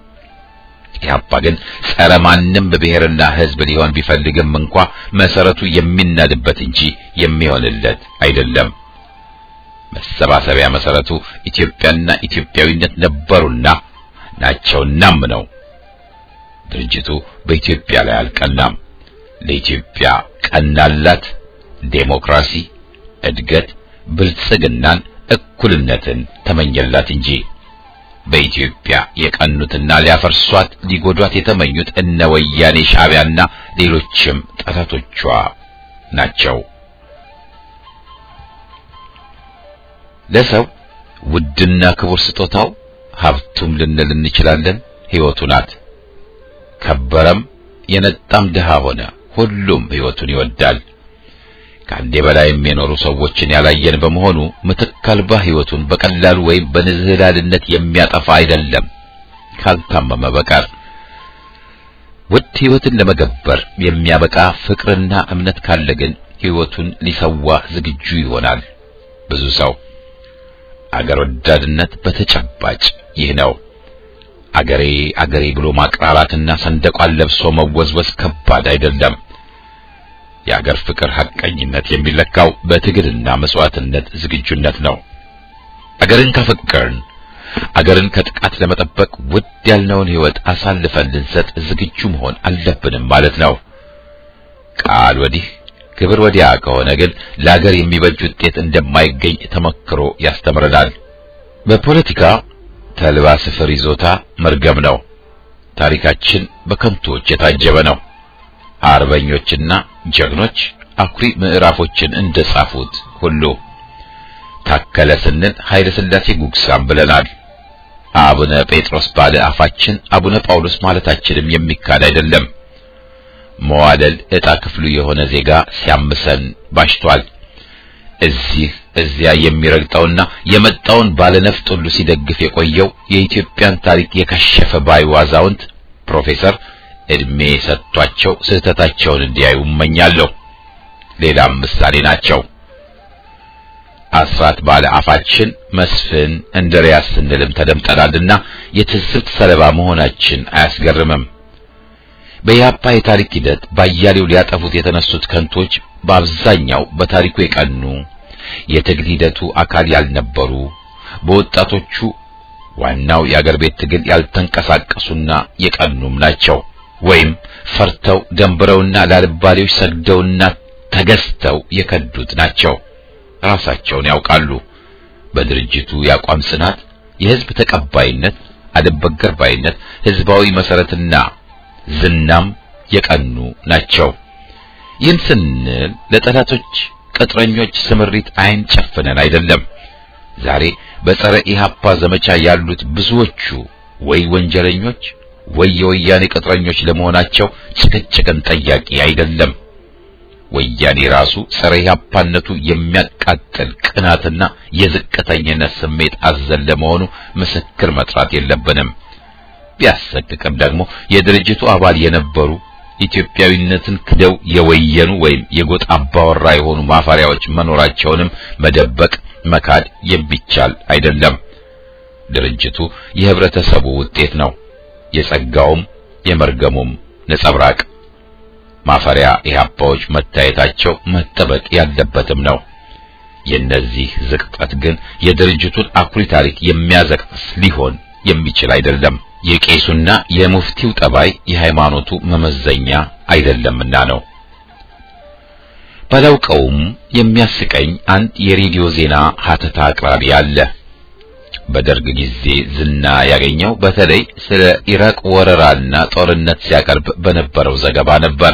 ኢህአፓ ግን ጸረ ማንም ብሔርና ህዝብ ሊሆን ቢፈልግም እንኳ መሰረቱ የሚናድበት እንጂ የሚሆንለት አይደለም። መሰባሰቢያ መሰረቱ ኢትዮጵያና ኢትዮጵያዊነት ነበሩና ናቸውናም ነው። ድርጅቱ በኢትዮጵያ ላይ አልቀናም። ለኢትዮጵያ ቀናላት ዴሞክራሲ፣ እድገት፣ ብልጽግናን፣ እኩልነትን ተመኘላት እንጂ በኢትዮጵያ የቀኑትና ሊያፈርሷት ሊጎዷት የተመኙት እነ ወያኔ ሻዕቢያና ሌሎችም ጠላቶቿ ናቸው። ለሰው ውድና ክቡር ስጦታው ሀብቱም ልንል እንችላለን ሕይወቱ ናት። ከበረም የነጣም ድሃ ሆነ ሁሉም ሕይወቱን ይወዳል። ከአንዴ በላይም የኖሩ ሰዎችን ያላየን በመሆኑ ምትክ አልባ ሕይወቱን በቀላሉ ወይም በንዝህላልነት የሚያጠፋ አይደለም ካልታመመ በቀር። ውድ ሕይወትን ለመገበር የሚያበቃ ፍቅርና እምነት ካለ ግን ሕይወቱን ሊሰዋ ዝግጁ ይሆናል ብዙ ሰው። አገር ወዳድነት በተጨባጭ ይህ ነው። አገሬ አገሬ ብሎ ማቅራራትና ሰንደቋን ለብሶ መወዝወዝ ከባድ አይደለም። የአገር ፍቅር ሐቀኝነት የሚለካው በትግልና መስዋዕትነት ዝግጁነት ነው። አገርን ከፈቀርን አገርን ከጥቃት ለመጠበቅ ውድ ያልነውን ሕይወት አሳልፈን ልንሰጥ ዝግጁ መሆን አለብንም ማለት ነው። ቃል ወዲህ ክብር ወዲያ ከሆነ ግን ለአገር የሚበጅ ውጤት እንደማይገኝ ተመክሮ ያስተምረናል። በፖለቲካ ተልባ ስፍር ይዞታ መርገም ነው። ታሪካችን በከንቶች የታጀበ ነው። አርበኞችና ጀግኖች አኩሪ ምዕራፎችን እንደጻፉት ሁሉ ታከለ ስንል ኃይለ ሥላሴ ጉግሳም ብለናል። አቡነ ጴጥሮስ ባለ አፋችን አቡነ ጳውሎስ ማለታችንም የሚካድ አይደለም። መዋደል ዕጣ ክፍሉ የሆነ ዜጋ ሲያምሰን ባሽቷል። እዚህ እዚያ የሚረግጠውና የመጣውን ባለነፍጥ ሁሉ ሲደግፍ የቆየው የኢትዮጵያን ታሪክ የከሸፈ ባዩ አዛውንት ፕሮፌሰር እድሜ ሰጥቷቸው ስህተታቸውን እንዲያዩ እመኛለሁ። ሌላም ምሳሌ ናቸው። አስራት ባለ አፋችን መስፍን እንድሪያስ ስንልም ተደምጠናልና የትዝብት ሰለባ መሆናችን አያስገርምም። በኢህአፓ የታሪክ ሂደት ባያሌው ሊያጠፉት የተነሱት ከንቶች በአብዛኛው በታሪኩ የቀኑ የትግል ሂደቱ አካል ያልነበሩ በወጣቶቹ ዋናው የአገር ቤት ትግል ያልተንቀሳቀሱና የቀኑም ናቸው። ወይም ፈርተው ደንብረውና ላልባሌዎች ሰግደውና ተገዝተው የከዱት ናቸው። ራሳቸውን ያውቃሉ። በድርጅቱ የአቋም ጽናት፣ የህዝብ ተቀባይነት፣ አልበገር ባይነት፣ ህዝባዊ መሰረትና ዝናም የቀኑ ናቸው። ይህን ስንል ለጠላቶች ቅጥረኞች ስምሪት አይን ጨፍነን አይደለም። ዛሬ በጸረ ኢህአፓ ዘመቻ ያሉት ብዙዎቹ ወይ ወንጀለኞች ወይ የወያኔ ቅጥረኞች ለመሆናቸው ጭቅጭቅን ጠያቂ አይደለም። ወያኔ ራሱ ጸረ ኢህአፓነቱ የሚያቃጥል ቅናትና የዝቅተኝነት ስሜት አዘል ለመሆኑ ምስክር መጥራት የለብንም። ቢያሰቅቅም ደግሞ የድርጅቱ አባል የነበሩ ኢትዮጵያዊነትን ክደው የወየኑ ወይም የጎጥ አባወራ የሆኑ ማፈሪያዎች መኖራቸውንም መደበቅ መካድ የሚቻል አይደለም። ድርጅቱ የህብረተሰቡ ውጤት ነው፣ የጸጋውም የመርገሙም ነጸብራቅ። ማፈሪያ ኢህአፓዎች መታየታቸው መጠበቅ ያለበትም ነው። የነዚህ ዝቅጠት ግን የድርጅቱን አኩሪ ታሪክ የሚያዘቅስ ሊሆን የሚችል አይደለም። የቄሱና የሙፍቲው ጠባይ የሃይማኖቱ መመዘኛ አይደለምና ነው። ባላውቀውም የሚያስቀኝ አንድ የሬዲዮ ዜና ሀተታ አቅራቢ አለ። በደርግ ጊዜ ዝና ያገኘው በተለይ ስለ ኢራቅ ወረራና ጦርነት ሲያቀርብ በነበረው ዘገባ ነበር።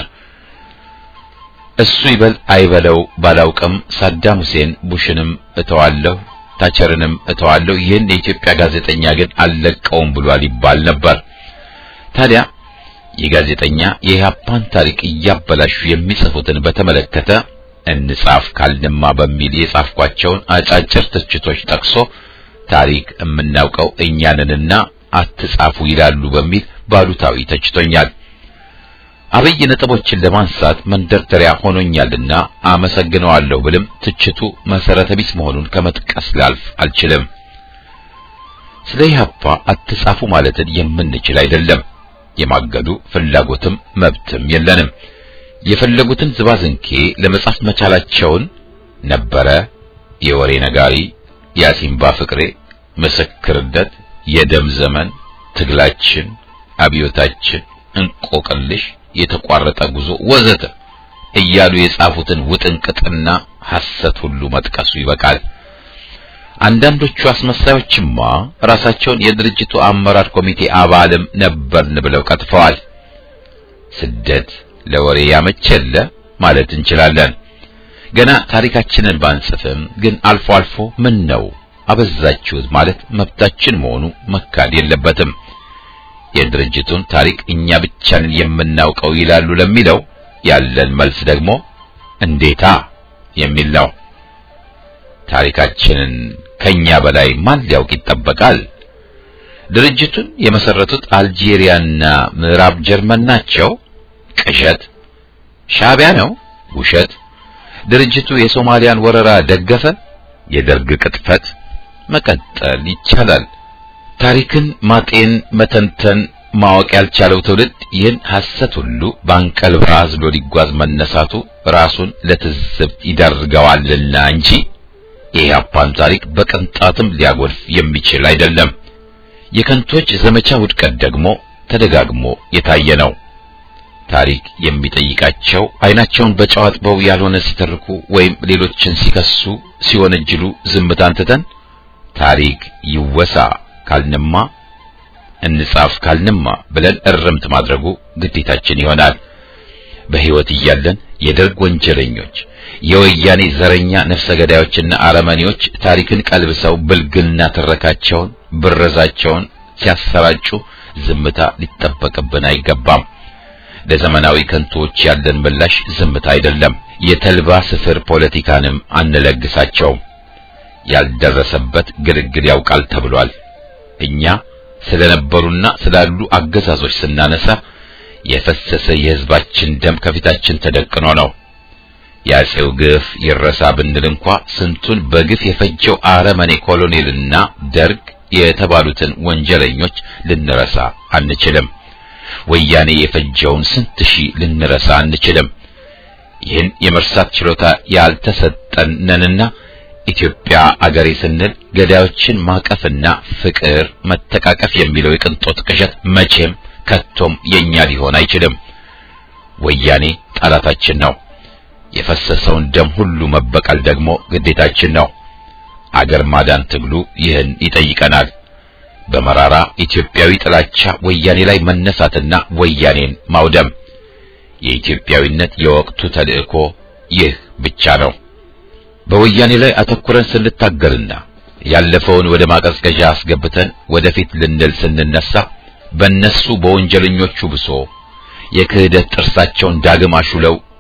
እሱ ይበል አይበለው ባላውቅም ሳዳም ሁሴን ቡሽንም እተዋለሁ ታቸርንም እተዋለሁ ይህን የኢትዮጵያ ጋዜጠኛ ግን አልለቀውም ብሏል ይባል ነበር። ታዲያ የጋዜጠኛ የኢህአፓን ታሪክ እያበላሹ የሚጽፉትን በተመለከተ እንጻፍ ካልንማ በሚል የጻፍኳቸውን አጫጭር ትችቶች ጠቅሶ ታሪክ የምናውቀው እኛንንና አትጻፉ ይላሉ በሚል ባሉታዊ ተችቶኛል። አብይ ነጥቦችን ለማንሳት መንደርደሪያ ሆኖኛልና አመሰግነዋለሁ ብልም ትችቱ መሰረተ ቢስ መሆኑን ከመጥቀስ ላልፍ አልችልም። ስለ ኢህአፓ አትጻፉ ማለትን የምንችል አይደለም። የማገዱ ፍላጎትም መብትም የለንም። የፈለጉትን ዝባዝንኬ ለመጻፍ መቻላቸውን ነበረ የወሬ ነጋሪ፣ የአሲምባ ፍቅሬ፣ ምስክርነት፣ የደም ዘመን፣ ትግላችን፣ አብዮታችን፣ እንቆቅልሽ የተቋረጠ ጉዞ ወዘተ እያሉ የጻፉትን ውጥንቅጥና ሐሰት ሁሉ መጥቀሱ ይበቃል። አንዳንዶቹ አስመሳዮችማ ራሳቸውን የድርጅቱ አመራር ኮሚቴ አባልም ነበርን ብለው ቀጥፈዋል። ስደት ለወሬ ያመቸለ ማለት እንችላለን። ገና ታሪካችንን ባንጽፍም ግን አልፎ አልፎ ምን ነው አበዛችሁት ማለት መብታችን መሆኑ መካድ የለበትም። የድርጅቱን ታሪክ እኛ ብቻንን የምናውቀው ይላሉ ለሚለው ያለን መልስ ደግሞ እንዴታ የሚል ነው። ታሪካችንን ከኛ በላይ ማን ሊያውቅ ይጠበቃል? ድርጅቱን የመሰረቱት አልጄሪያና ምዕራብ ጀርመን ናቸው። ቅዠት። ሻዕቢያ ነው። ውሸት። ድርጅቱ የሶማሊያን ወረራ ደገፈ። የደርግ ቅጥፈት። መቀጠል ይቻላል። ታሪክን ማጤን፣ መተንተን፣ ማወቅ ያልቻለው ትውልድ ይህን ሐሰት ሁሉ በአንቀልባ አዝሎ ሊጓዝ መነሳቱ ራሱን ለትዝብት ይዳርገዋልና እንጂ የኢህአፓን ታሪክ በቅንጣትም ሊያጎድፍ የሚችል አይደለም። የከንቶች ዘመቻ ውድቀት ደግሞ ተደጋግሞ የታየ ነው። ታሪክ የሚጠይቃቸው አይናቸውን በጨው አጥበው ያልሆነ ሲተርኩ ወይም ሌሎችን ሲከሱ ሲወነጅሉ ዝምታን ትተን ታሪክ ይወሳ ካልንማ እንጻፍ ካልንማ ብለን እርምት ማድረጉ ግዴታችን ይሆናል። በሕይወት እያለን የደርግ ወንጀለኞች፣ የወያኔ ዘረኛ ነፍሰ ገዳዮችና አረመኔዎች ታሪክን ቀልብሰው ብልግና ትረካቸውን፣ ብረዛቸውን ሲያሰራጩ ዝምታ ሊጠበቅብን አይገባም። ለዘመናዊ ከንቶዎች ያለን ምላሽ ዝምታ አይደለም። የተልባ ስፍር ፖለቲካንም አንለግሳቸውም። ያልደረሰበት ግልግል ያውቃል ተብሏል። እኛ ስለነበሩና ስላሉ አገዛዞች ስናነሳ የፈሰሰ የሕዝባችን ደም ከፊታችን ተደቅኖ ነው። የአፄው ግፍ ይረሳ ብንል እንኳ ስንቱን በግፍ የፈጀው አረመኔ ኮሎኔልና ደርግ የተባሉትን ወንጀለኞች ልንረሳ አንችልም። ወያኔ የፈጀውን ስንት ሺህ ልንረሳ አንችልም። ይህን የመርሳት ችሎታ ያልተሰጠን ነንና ኢትዮጵያ አገሬ ስንል ገዳዮችን ማቀፍና ፍቅር መተቃቀፍ የሚለው የቅንጦት ቅዠት መቼም ከቶም የኛ ሊሆን አይችልም። ወያኔ ጠላታችን ነው። የፈሰሰውን ደም ሁሉ መበቀል ደግሞ ግዴታችን ነው። አገር ማዳን ትግሉ ይህን ይጠይቀናል። በመራራ ኢትዮጵያዊ ጥላቻ ወያኔ ላይ መነሳትና ወያኔን ማውደም የኢትዮጵያዊነት የወቅቱ ተልእኮ ይህ ብቻ ነው። በወያኔ ላይ አተኩረን ስንታገልና ያለፈውን ወደ ማቀዝቀዣ አስገብተን ወደፊት ልንል ስንነሳ በእነሱ በወንጀለኞቹ ብሶ የክህደት ጥርሳቸውን ዳግም አሹለው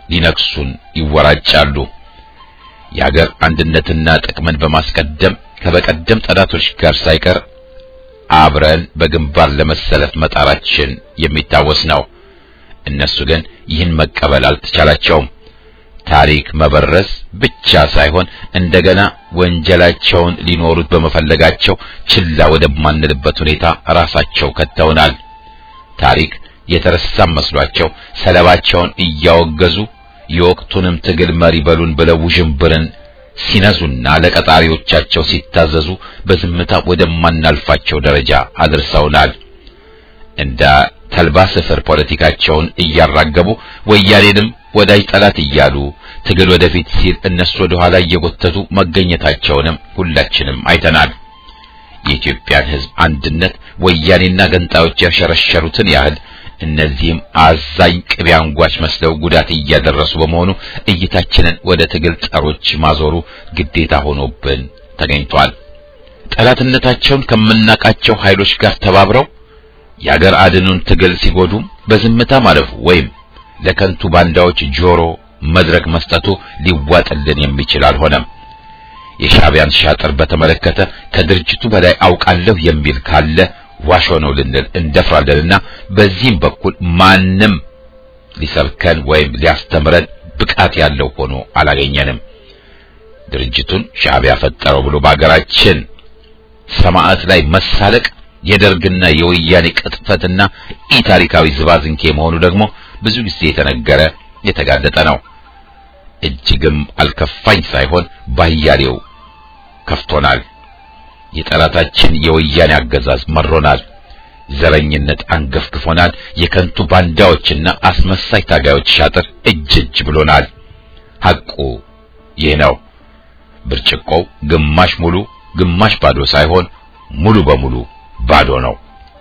ሊነክሱን ይወራጫሉ። የአገር አንድነትና ጥቅምን በማስቀደም ከበቀደም ጠላቶች ጋር ሳይቀር አብረን በግንባር ለመሰለፍ መጣራችን የሚታወስ ነው። እነሱ ግን ይህን መቀበል አልተቻላቸውም። ታሪክ መበረስ ብቻ ሳይሆን እንደገና ወንጀላቸውን ሊኖሩት በመፈለጋቸው ችላ ወደማንልበት ሁኔታ ራሳቸው ከተውናል። ታሪክ የተረሳም መስሏቸው ሰለባቸውን እያወገዙ የወቅቱንም ትግል መሪ በሉን ብለው ውዥንብርን ሲነዙና ለቀጣሪዎቻቸው ሲታዘዙ በዝምታ ወደማናልፋቸው ደረጃ አድርሰውናል። እንደ ተልባ ስፍር ፖለቲካቸውን እያራገቡ ወያኔንም ወዳጅ ጠላት እያሉ ትግል ወደፊት ሲል እነሱ ወደ ኋላ እየጎተቱ መገኘታቸውንም ሁላችንም አይተናል። የኢትዮጵያን ሕዝብ አንድነት ወያኔና ገንጣዮች ያሸረሸሩትን ያህል እነዚህም አዛኝ ቅቤ አንጓች መስለው ጉዳት እያደረሱ በመሆኑ እይታችንን ወደ ትግል ጸሮች ማዞሩ ግዴታ ሆኖብን ተገኝቷል። ጠላትነታቸውን ከምናቃቸው ኃይሎች ጋር ተባብረው የአገር አድኑን ትግል ሲጎዱም በዝምታ ማለፉ ወይም ለከንቱ ባንዳዎች ጆሮ መድረክ መስጠቱ ሊዋጥልን የሚችል አልሆነም። የሻዕቢያን ሻጥር በተመለከተ ከድርጅቱ በላይ አውቃለሁ የሚል ካለ ዋሾ ነው ልንል እንደፍራለንና በዚህም በኩል ማንም ሊሰብከን ወይም ሊያስተምረን ብቃት ያለው ሆኖ አላገኘንም። ድርጅቱን ሻዕቢያ ፈጠረው ብሎ በአገራችን ሰማዕት ላይ መሳለቅ የደርግና የወያኔ ቅጥፈትና ኢታሪካዊ ዝባዝንኬ መሆኑ ደግሞ ብዙ ጊዜ የተነገረ የተጋለጠ ነው። እጅግም አልከፋኝ ሳይሆን ባያሌው ከፍቶናል። የጠላታችን የወያኔ አገዛዝ መሮናል። ዘረኝነት አንገፍግፎናል። የከንቱ ባንዳዎችና አስመሳይ ታጋዮች ሻጥር እጅ እጅ ብሎናል። ሐቁ ይህ ነው። ብርጭቆው ግማሽ ሙሉ ግማሽ ባዶ ሳይሆን ሙሉ በሙሉ ባዶ ነው።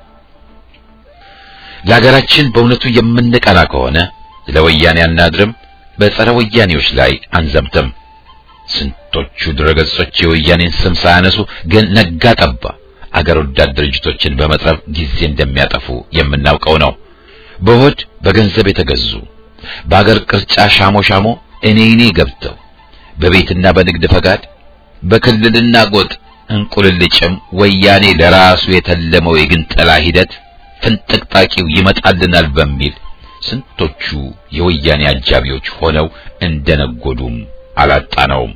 ለሀገራችን በእውነቱ የምንቀና ከሆነ ለወያኔ አናድርም፣ በጸረ ወያኔዎች ላይ አንዘምትም። ስንቶቹ ድረገጾች የወያኔን ስም ሳያነሱ ግን ነጋ ጠባ አገር ወዳድ ድርጅቶችን በመጥረብ ጊዜ እንደሚያጠፉ የምናውቀው ነው። በሆድ በገንዘብ የተገዙ በአገር ቅርጫ ሻሞ ሻሞ እኔ እኔ ገብተው በቤትና በንግድ ፈቃድ በክልልና ጎጥ እንቁልልጭም ወያኔ ለራሱ የተለመው የግንጠላ ሂደት ፍንጥቅጣቂው ይመጣልናል በሚል ስንቶቹ የወያኔ አጃቢዎች ሆነው እንደነጎዱም አላጣነውም።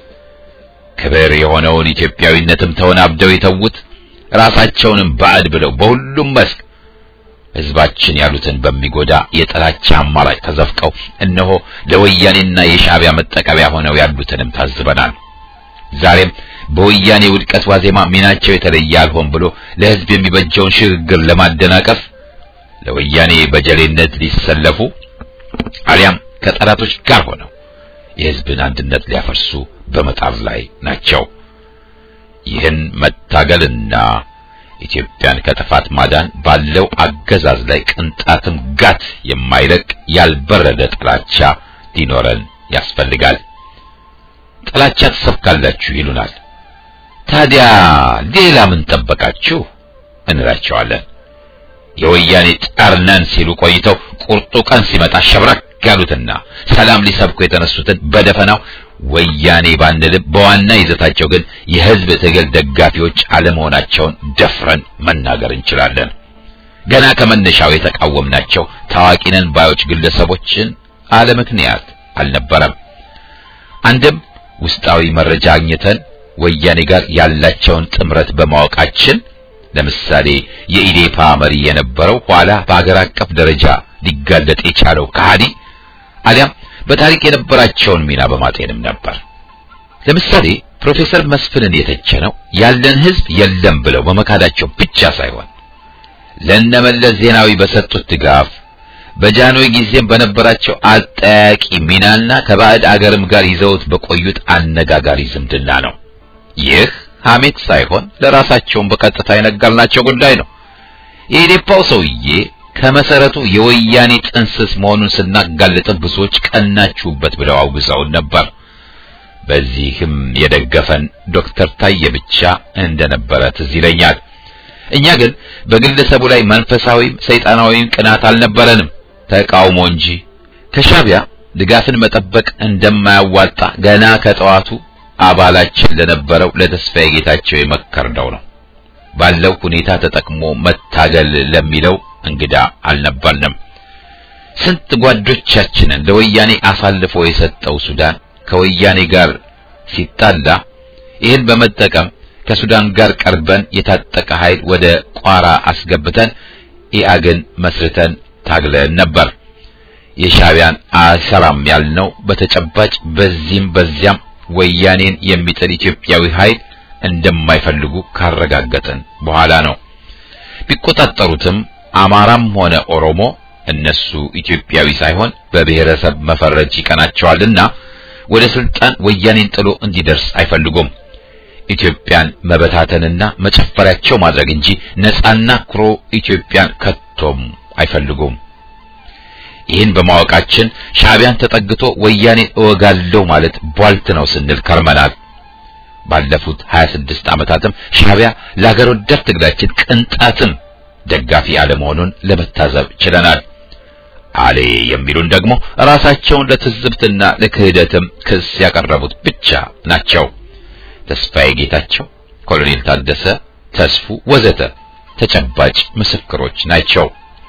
ክብር የሆነውን ኢትዮጵያዊነትም ተወናብደው የተዉት ራሳቸውንም ባዕድ ብለው በሁሉም መስክ ሕዝባችን ያሉትን በሚጎዳ የጥላቻ አማራጭ ተዘፍቀው እነሆ ለወያኔና የሻዕቢያ መጠቀሚያ ሆነው ያሉትንም ታዝበናል። ዛሬም በወያኔ ውድቀት ዋዜማ ሚናቸው የተለየ አልሆን ብሎ ለሕዝብ የሚበጀውን ሽግግር ለማደናቀፍ ለወያኔ በጀሌነት ሊሰለፉ አሊያም ከጠላቶች ጋር ሆነው የሕዝብን አንድነት ሊያፈርሱ በመጣር ላይ ናቸው። ይህን መታገልና ኢትዮጵያን ከጥፋት ማዳን ባለው አገዛዝ ላይ ቅንጣትም ጋት የማይለቅ ያልበረደ ጥላቻ ሊኖረን ያስፈልጋል። ጥላቻ ትሰብካላችሁ ይሉናል። ታዲያ ሌላ ምን ጠበቃችሁ እንላቸዋለን። የወያኔ ጠርነን ሲሉ ቆይተው ቁርጡ ቀን ሲመጣ ሸብረክ ያሉትና ሰላም ሊሰብኩ የተነሱትን በደፈናው ወያኔ ባንልም በዋና ይዘታቸው ግን የሕዝብ ትግል ደጋፊዎች አለመሆናቸውን ደፍረን መናገር እንችላለን። ገና ከመነሻው የተቃወምናቸው ታዋቂ ነን ባዮች ግለሰቦችን አለምክንያት አልነበረም። አንድም ውስጣዊ መረጃ አግኝተን ወያኔ ጋር ያላቸውን ጥምረት በማወቃችን ለምሳሌ የኢዴፓ መሪ የነበረው ኋላ በአገር አቀፍ ደረጃ ሊጋለጥ የቻለው ከሃዲ አሊያም በታሪክ የነበራቸውን ሚና በማጤንም ነበር። ለምሳሌ ፕሮፌሰር መስፍንን የተቸነው ያለን ሕዝብ የለም ብለው በመካዳቸው ብቻ ሳይሆን ለነመለስ ዜናዊ በሰጡት ድጋፍ በጃንሆይ ጊዜም በነበራቸው አጠያቂ ሚናና ከባዕድ አገርም ጋር ይዘውት በቆዩት አነጋጋሪ ዝምድና ነው። ይህ ሐሜት ሳይሆን ለራሳቸውን በቀጥታ የነገርናቸው ጉዳይ ነው። የኢዴፓው ሰውዬ ከመሰረቱ የወያኔ ጥንስስ መሆኑን ስናጋልጥም ብዙዎች ቀናችሁበት ብለው አውግዘውን ነበር። በዚህም የደገፈን ዶክተር ታዬ ብቻ እንደነበረ ትዝ ይለኛል። እኛ ግን በግለሰቡ ላይ መንፈሳዊም ሰይጣናዊም ቅናት አልነበረንም፣ ተቃውሞ እንጂ። ከሻዕቢያ ድጋፍን መጠበቅ እንደማያዋጣ ገና ከጠዋቱ አባላችን ለነበረው ለተስፋዬ ጌታቸው የመከርነው ነው። ባለው ሁኔታ ተጠቅሞ መታገል ለሚለው እንግዳ አልነበርንም። ስንት ጓዶቻችንን ለወያኔ አሳልፎ የሰጠው ሱዳን ከወያኔ ጋር ሲጣላ ይህን በመጠቀም ከሱዳን ጋር ቀርበን የታጠቀ ኃይል ወደ ቋራ አስገብተን ኢአግን መስርተን ታግለን ነበር። የሻዕቢያን አሰራም ያልነው በተጨባጭ በዚህም በዚያም ወያኔን የሚጥል ኢትዮጵያዊ ኃይል እንደማይፈልጉ ካረጋገጥን በኋላ ነው። ቢቆጣጠሩትም አማራም ሆነ ኦሮሞ እነሱ ኢትዮጵያዊ ሳይሆን በብሔረሰብ መፈረጅ ይቀናቸዋልና ወደ ስልጣን ወያኔን ጥሎ እንዲደርስ አይፈልጉም። ኢትዮጵያን መበታተንና መጨፈሪያቸው ማድረግ እንጂ ነጻና ኩሮ ኢትዮጵያን ከቶም አይፈልጉም። ይህን በማወቃችን ሻዕቢያን ተጠግቶ ወያኔን እወጋለሁ ማለት ቧልት ነው ስንል ከርመናል። ባለፉት 26 ዓመታትም ሻዕቢያ ለሀገር ወዳድ ትግላችን ቅንጣትም ደጋፊ አለመሆኑን ለመታዘብ ችለናል። አሌ የሚሉን ደግሞ ራሳቸውን ለትዝብትና ለክህደትም ክስ ያቀረቡት ብቻ ናቸው። ተስፋዬ ጌታቸው፣ ኮሎኔል ታደሰ ተስፉ ወዘተ ተጨባጭ ምስክሮች ናቸው።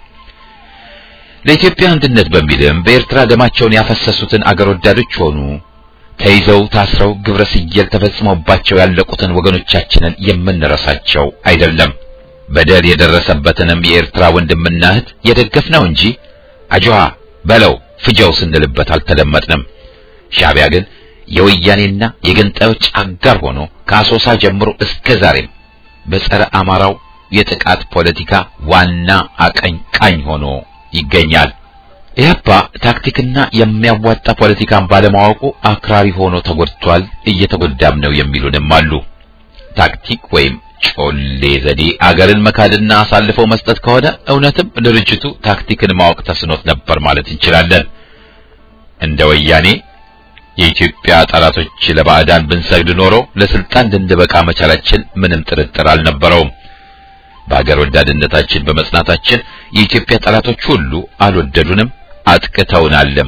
ለኢትዮጵያ አንድነት በሚልም በኤርትራ ደማቸውን ያፈሰሱትን አገር ወዳዶች ሆኑ ተይዘው ታስረው ግብረ ስየል ተፈጽሞባቸው ያለቁትን ወገኖቻችንን የምንረሳቸው አይደለም። በደል የደረሰበትንም የኤርትራ ወንድምና እህት የደገፍነው እንጂ አጅዋ በለው ፍጀው ስንልበት አልተደመጥንም። ሻዕቢያ ግን የወያኔና የገንጣዮች አጋር ሆኖ ከአሶሳ ጀምሮ እስከ ዛሬም በጸረ አማራው የጥቃት ፖለቲካ ዋና አቀንቃኝ ሆኖ ይገኛል። ኢህአፓ ታክቲክና የሚያዋጣ ፖለቲካን ባለማወቁ አክራሪ ሆኖ ተጎድቷል፣ እየተጎዳም ነው የሚሉንም አሉ። ታክቲክ ወይም ጮሌ ዘዴ አገርን መካድና አሳልፈው መስጠት ከሆነ እውነትም ድርጅቱ ታክቲክን ማወቅ ተስኖት ነበር ማለት እንችላለን። እንደ ወያኔ የኢትዮጵያ ጠላቶች ለባዕዳን ብንሰግድ ኖሮ ለስልጣን ልንበቃ መቻላችን ምንም ጥርጥር አልነበረውም። በሀገር ወዳድነታችን በመጽናታችን የኢትዮጵያ ጠላቶች ሁሉ አልወደዱንም፣ አጥቅተውናልም።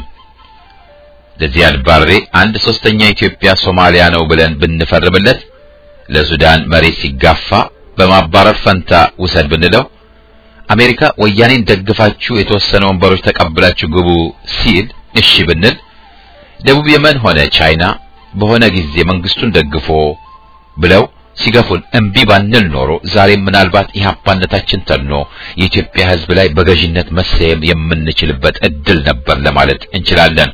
ለዚያድ ባሬ አንድ ሶስተኛ ኢትዮጵያ ሶማሊያ ነው ብለን ብንፈርምለት ለሱዳን መሬት ሲጋፋ በማባረር ፈንታ ውሰድ ብንለው አሜሪካ ወያኔን ደግፋችሁ የተወሰነ ወንበሮች ተቀብላችሁ ግቡ ሲል እሺ ብንል ደቡብ የመን ሆነ ቻይና በሆነ ጊዜ መንግስቱን ደግፎ ብለው ሲገፉን እምቢ ባንል ኖሮ ዛሬም ምናልባት ኢህአፓነታችን ተኖ የኢትዮጵያ ሕዝብ ላይ በገዥነት መሰየም የምንችልበት እድል ነበር ለማለት እንችላለን።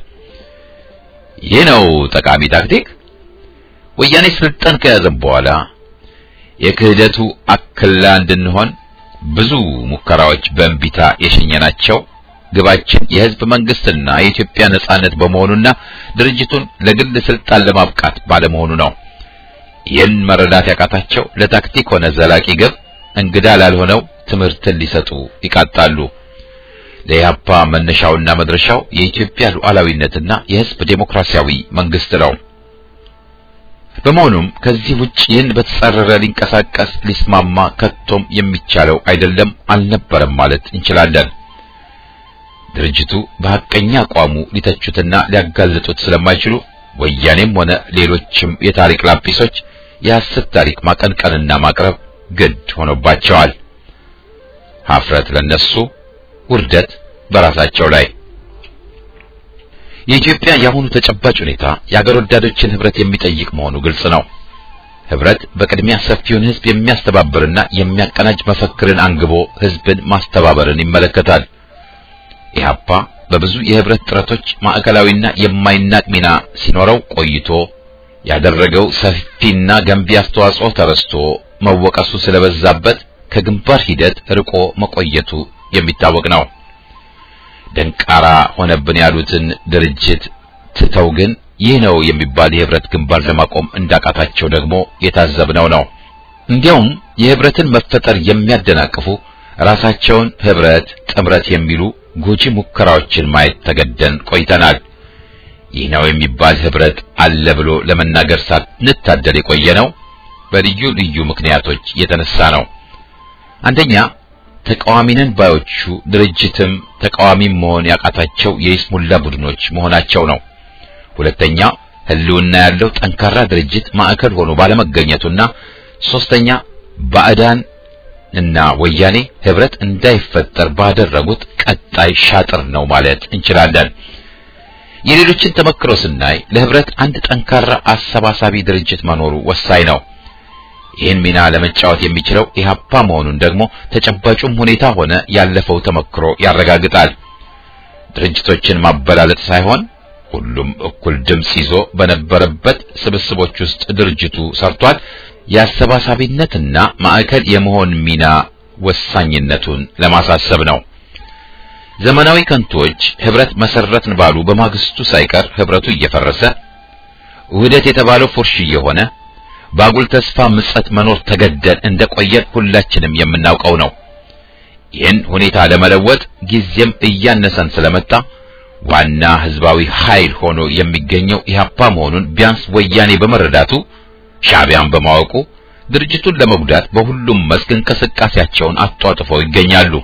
ይህ ነው ጠቃሚ ታክቲክ። ወያኔ ስልጣን ከያዘን በኋላ የክህደቱ አክላ እንድንሆን ብዙ ሙከራዎች በእንቢታ የሸኘናቸው ግባችን የህዝብ መንግስትና የኢትዮጵያ ነጻነት በመሆኑና ድርጅቱን ለግል ስልጣን ለማብቃት ባለመሆኑ ነው። ይህን መረዳት ያቃታቸው ለታክቲክ ሆነ ዘላቂ ግብ እንግዳ ላልሆነው ትምህርትን ሊሰጡ ይቃጣሉ። ለኢህአፓ መነሻውና መድረሻው የኢትዮጵያ ሉዓላዊነትና የህዝብ ዴሞክራሲያዊ መንግስት ነው። በመሆኑም ከዚህ ውጭ ይህን በተጻረረ ሊንቀሳቀስ ሊስማማ ከቶም የሚቻለው አይደለም አልነበረም ማለት እንችላለን። ድርጅቱ በሐቀኛ አቋሙ ሊተቹትና ሊያጋልጡት ስለማይችሉ ወያኔም ሆነ ሌሎችም የታሪክ ላጲሶች የሐሰት ታሪክ ማቀንቀንና ማቅረብ ግድ ሆኖባቸዋል። ሀፍረት ለነሱ፣ ውርደት በራሳቸው ላይ። የኢትዮጵያ የአሁኑ ተጨባጭ ሁኔታ የአገር ወዳዶችን ህብረት የሚጠይቅ መሆኑ ግልጽ ነው። ህብረት በቅድሚያ ሰፊውን ህዝብ የሚያስተባብርና የሚያቀናጅ መፈክርን አንግቦ ህዝብን ማስተባበርን ይመለከታል። ኢህአፓ በብዙ የህብረት ጥረቶች ማዕከላዊና የማይናቅ ሚና ሲኖረው ቆይቶ ያደረገው ሰፊና ገንቢ አስተዋጽኦ ተረስቶ መወቀሱ ስለበዛበት ከግንባር ሂደት ርቆ መቆየቱ የሚታወቅ ነው። ደንቃራ ሆነብን ያሉትን ድርጅት ትተው ግን ይህ ነው የሚባል የህብረት ግንባር ለማቆም እንዳቃታቸው ደግሞ የታዘብነው ነው። እንዲያውም የህብረትን መፈጠር የሚያደናቅፉ ራሳቸውን ህብረት፣ ጥምረት የሚሉ ጎጂ ሙከራዎችን ማየት ተገደን ቆይተናል። ይህ ነው የሚባል ህብረት አለ ብሎ ለመናገር ሳንታደል የቆየ ነው በልዩ ልዩ ምክንያቶች የተነሳ ነው። አንደኛ ተቃዋሚነን ባዮቹ ድርጅትም ተቃዋሚም መሆን ያቃታቸው የይስሙላ ቡድኖች መሆናቸው ነው። ሁለተኛ ህልውና ያለው ጠንካራ ድርጅት ማዕከል ሆኖ ባለመገኘቱና ሶስተኛ ባዕዳን እና ወያኔ ህብረት እንዳይፈጠር ባደረጉት ቀጣይ ሻጥር ነው ማለት እንችላለን። የሌሎችን ተመክሮ ስናይ ለህብረት አንድ ጠንካራ አሰባሳቢ ድርጅት መኖሩ ወሳኝ ነው። ይህን ሚና ለመጫወት የሚችለው ኢህአፓ መሆኑን ደግሞ ተጨባጩም ሁኔታ ሆነ ያለፈው ተመክሮ ያረጋግጣል። ድርጅቶችን ማበላለጥ ሳይሆን ሁሉም እኩል ድምጽ ይዞ በነበረበት ስብስቦች ውስጥ ድርጅቱ ሰርቷል። የአሰባሳቢነትና ማዕከል የመሆን ሚና ወሳኝነቱን ለማሳሰብ ነው። ዘመናዊ ከንቶች ህብረት መሰረትን ባሉ በማግስቱ ሳይቀር ህብረቱ እየፈረሰ ውህደት የተባለው ፉርሽ እየሆነ ባጉል ተስፋ ምጸት መኖር ተገደን እንደቆየን ሁላችንም የምናውቀው ነው። ይህን ሁኔታ ለመለወጥ ጊዜም እያነሰን ስለመጣ ዋና ህዝባዊ ኃይል ሆኖ የሚገኘው ኢህአፓ መሆኑን ቢያንስ ወያኔ በመረዳቱ ሻዕቢያን በማወቁ ድርጅቱን ለመጉዳት በሁሉም መስክ እንቅስቃሴያቸውን አጧጥፈው ይገኛሉ።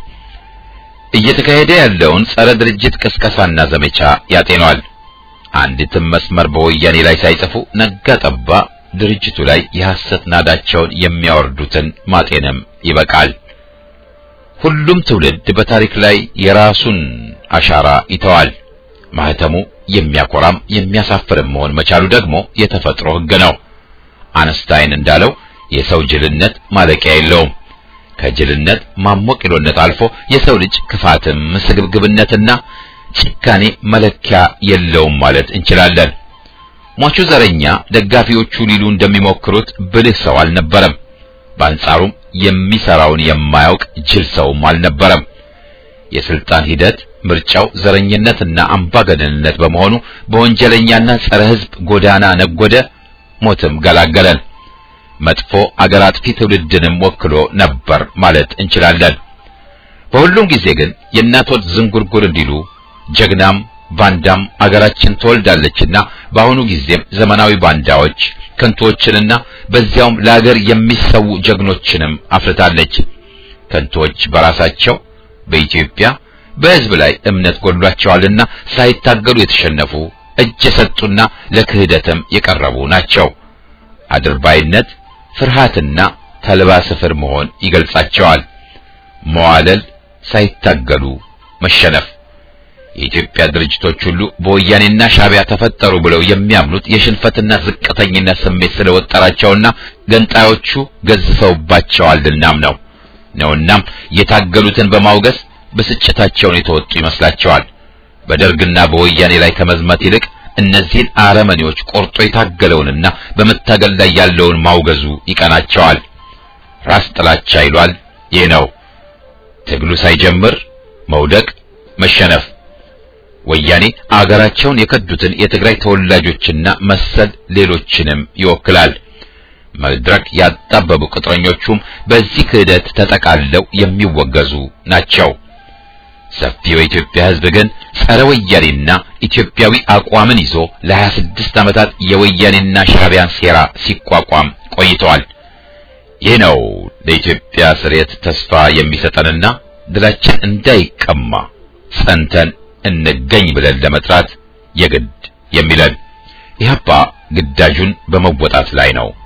እየተካሄደ ያለውን ጸረ ድርጅት ቅስቀሳና ዘመቻ ያጤኗል። አንዲትም መስመር በወያኔ ላይ ሳይጽፉ ነጋ ጠባ ድርጅቱ ላይ የሐሰት ናዳቸውን የሚያወርዱትን ማጤንም ይበቃል። ሁሉም ትውልድ በታሪክ ላይ የራሱን አሻራ ይተዋል። ማህተሙ የሚያኮራም የሚያሳፍርም መሆን መቻሉ ደግሞ የተፈጥሮ ሕግ ነው። አነስታይን እንዳለው የሰው ጅልነት ማለቂያ የለውም። ከጅልነት ማሞቂሎነት አልፎ የሰው ልጅ ክፋትም ስግብግብነትና ጭካኔ መለኪያ የለውም ማለት እንችላለን። ሟቹ ዘረኛ ደጋፊዎቹ ሊሉ እንደሚሞክሩት ብልህ ሰው አልነበረም። በአንጻሩም የሚሰራውን የማያውቅ ጅል ሰውም አልነበረም። የስልጣን ሂደት ምርጫው ዘረኝነትና አምባገነንነት በመሆኑ በወንጀለኛና ጸረ ሕዝብ ጎዳና ነጎደ፣ ሞትም ገላገለን። መጥፎ አገር አጥፊ ትውልድንም ወክሎ ነበር ማለት እንችላለን። በሁሉም ጊዜ ግን የእናቶት ዝንጉርጉር እንዲሉ ጀግናም ባንዳም አገራችን ትወልዳለችና በአሁኑ ጊዜም ዘመናዊ ባንዳዎች ከንቶችንና በዚያውም ለአገር የሚሰው ጀግኖችንም አፍርታለች። ከንቶች በራሳቸው በኢትዮጵያ በሕዝብ ላይ እምነት ጎድሏቸዋልና ሳይታገሉ የተሸነፉ እጅ የሰጡና ለክህደትም የቀረቡ ናቸው። አድርባይነት፣ ፍርሃትና ተልባ ስፍር መሆን ይገልጻቸዋል። መዋለል፣ ሳይታገሉ መሸነፍ። የኢትዮጵያ ድርጅቶች ሁሉ በወያኔና ሻዕቢያ ተፈጠሩ ብለው የሚያምኑት የሽንፈትና ዝቅተኝነት ስሜት ስለወጠራቸውና ገንጣዮቹ ገዝፈውባቸዋልናም ነው ነውናም የታገሉትን በማውገዝ ብስጭታቸውን የተወጡ ይመስላቸዋል። በደርግና በወያኔ ላይ ከመዝመት ይልቅ እነዚህን አረመኔዎች ቆርጦ የታገለውንና በመታገል ላይ ያለውን ማውገዙ ይቀናቸዋል። ራስ ጥላቻ ይሏል። ይህ ነው ትግሉ ሳይጀምር መውደቅ፣ መሸነፍ። ወያኔ አገራቸውን የከዱትን የትግራይ ተወላጆችና መሰል ሌሎችንም ይወክላል። መድረክ ያጣበቡ ቅጥረኞቹም በዚህ ክህደት ተጠቃለው የሚወገዙ ናቸው። ሰፊው የኢትዮጵያ ሕዝብ ግን ጸረ ወያኔና ኢትዮጵያዊ አቋምን ይዞ ለ26 ዓመታት የወያኔና ሻዕቢያን ሴራ ሲቋቋም ቆይተዋል። ይህ ነው ለኢትዮጵያ ስርየት ተስፋ የሚሰጠንና ድላችን እንዳይቀማ ጸንተን እንገኝ ብለን ለመጥራት የግድ የሚለን ኢህአፓ ግዳጁን በመወጣት ላይ ነው።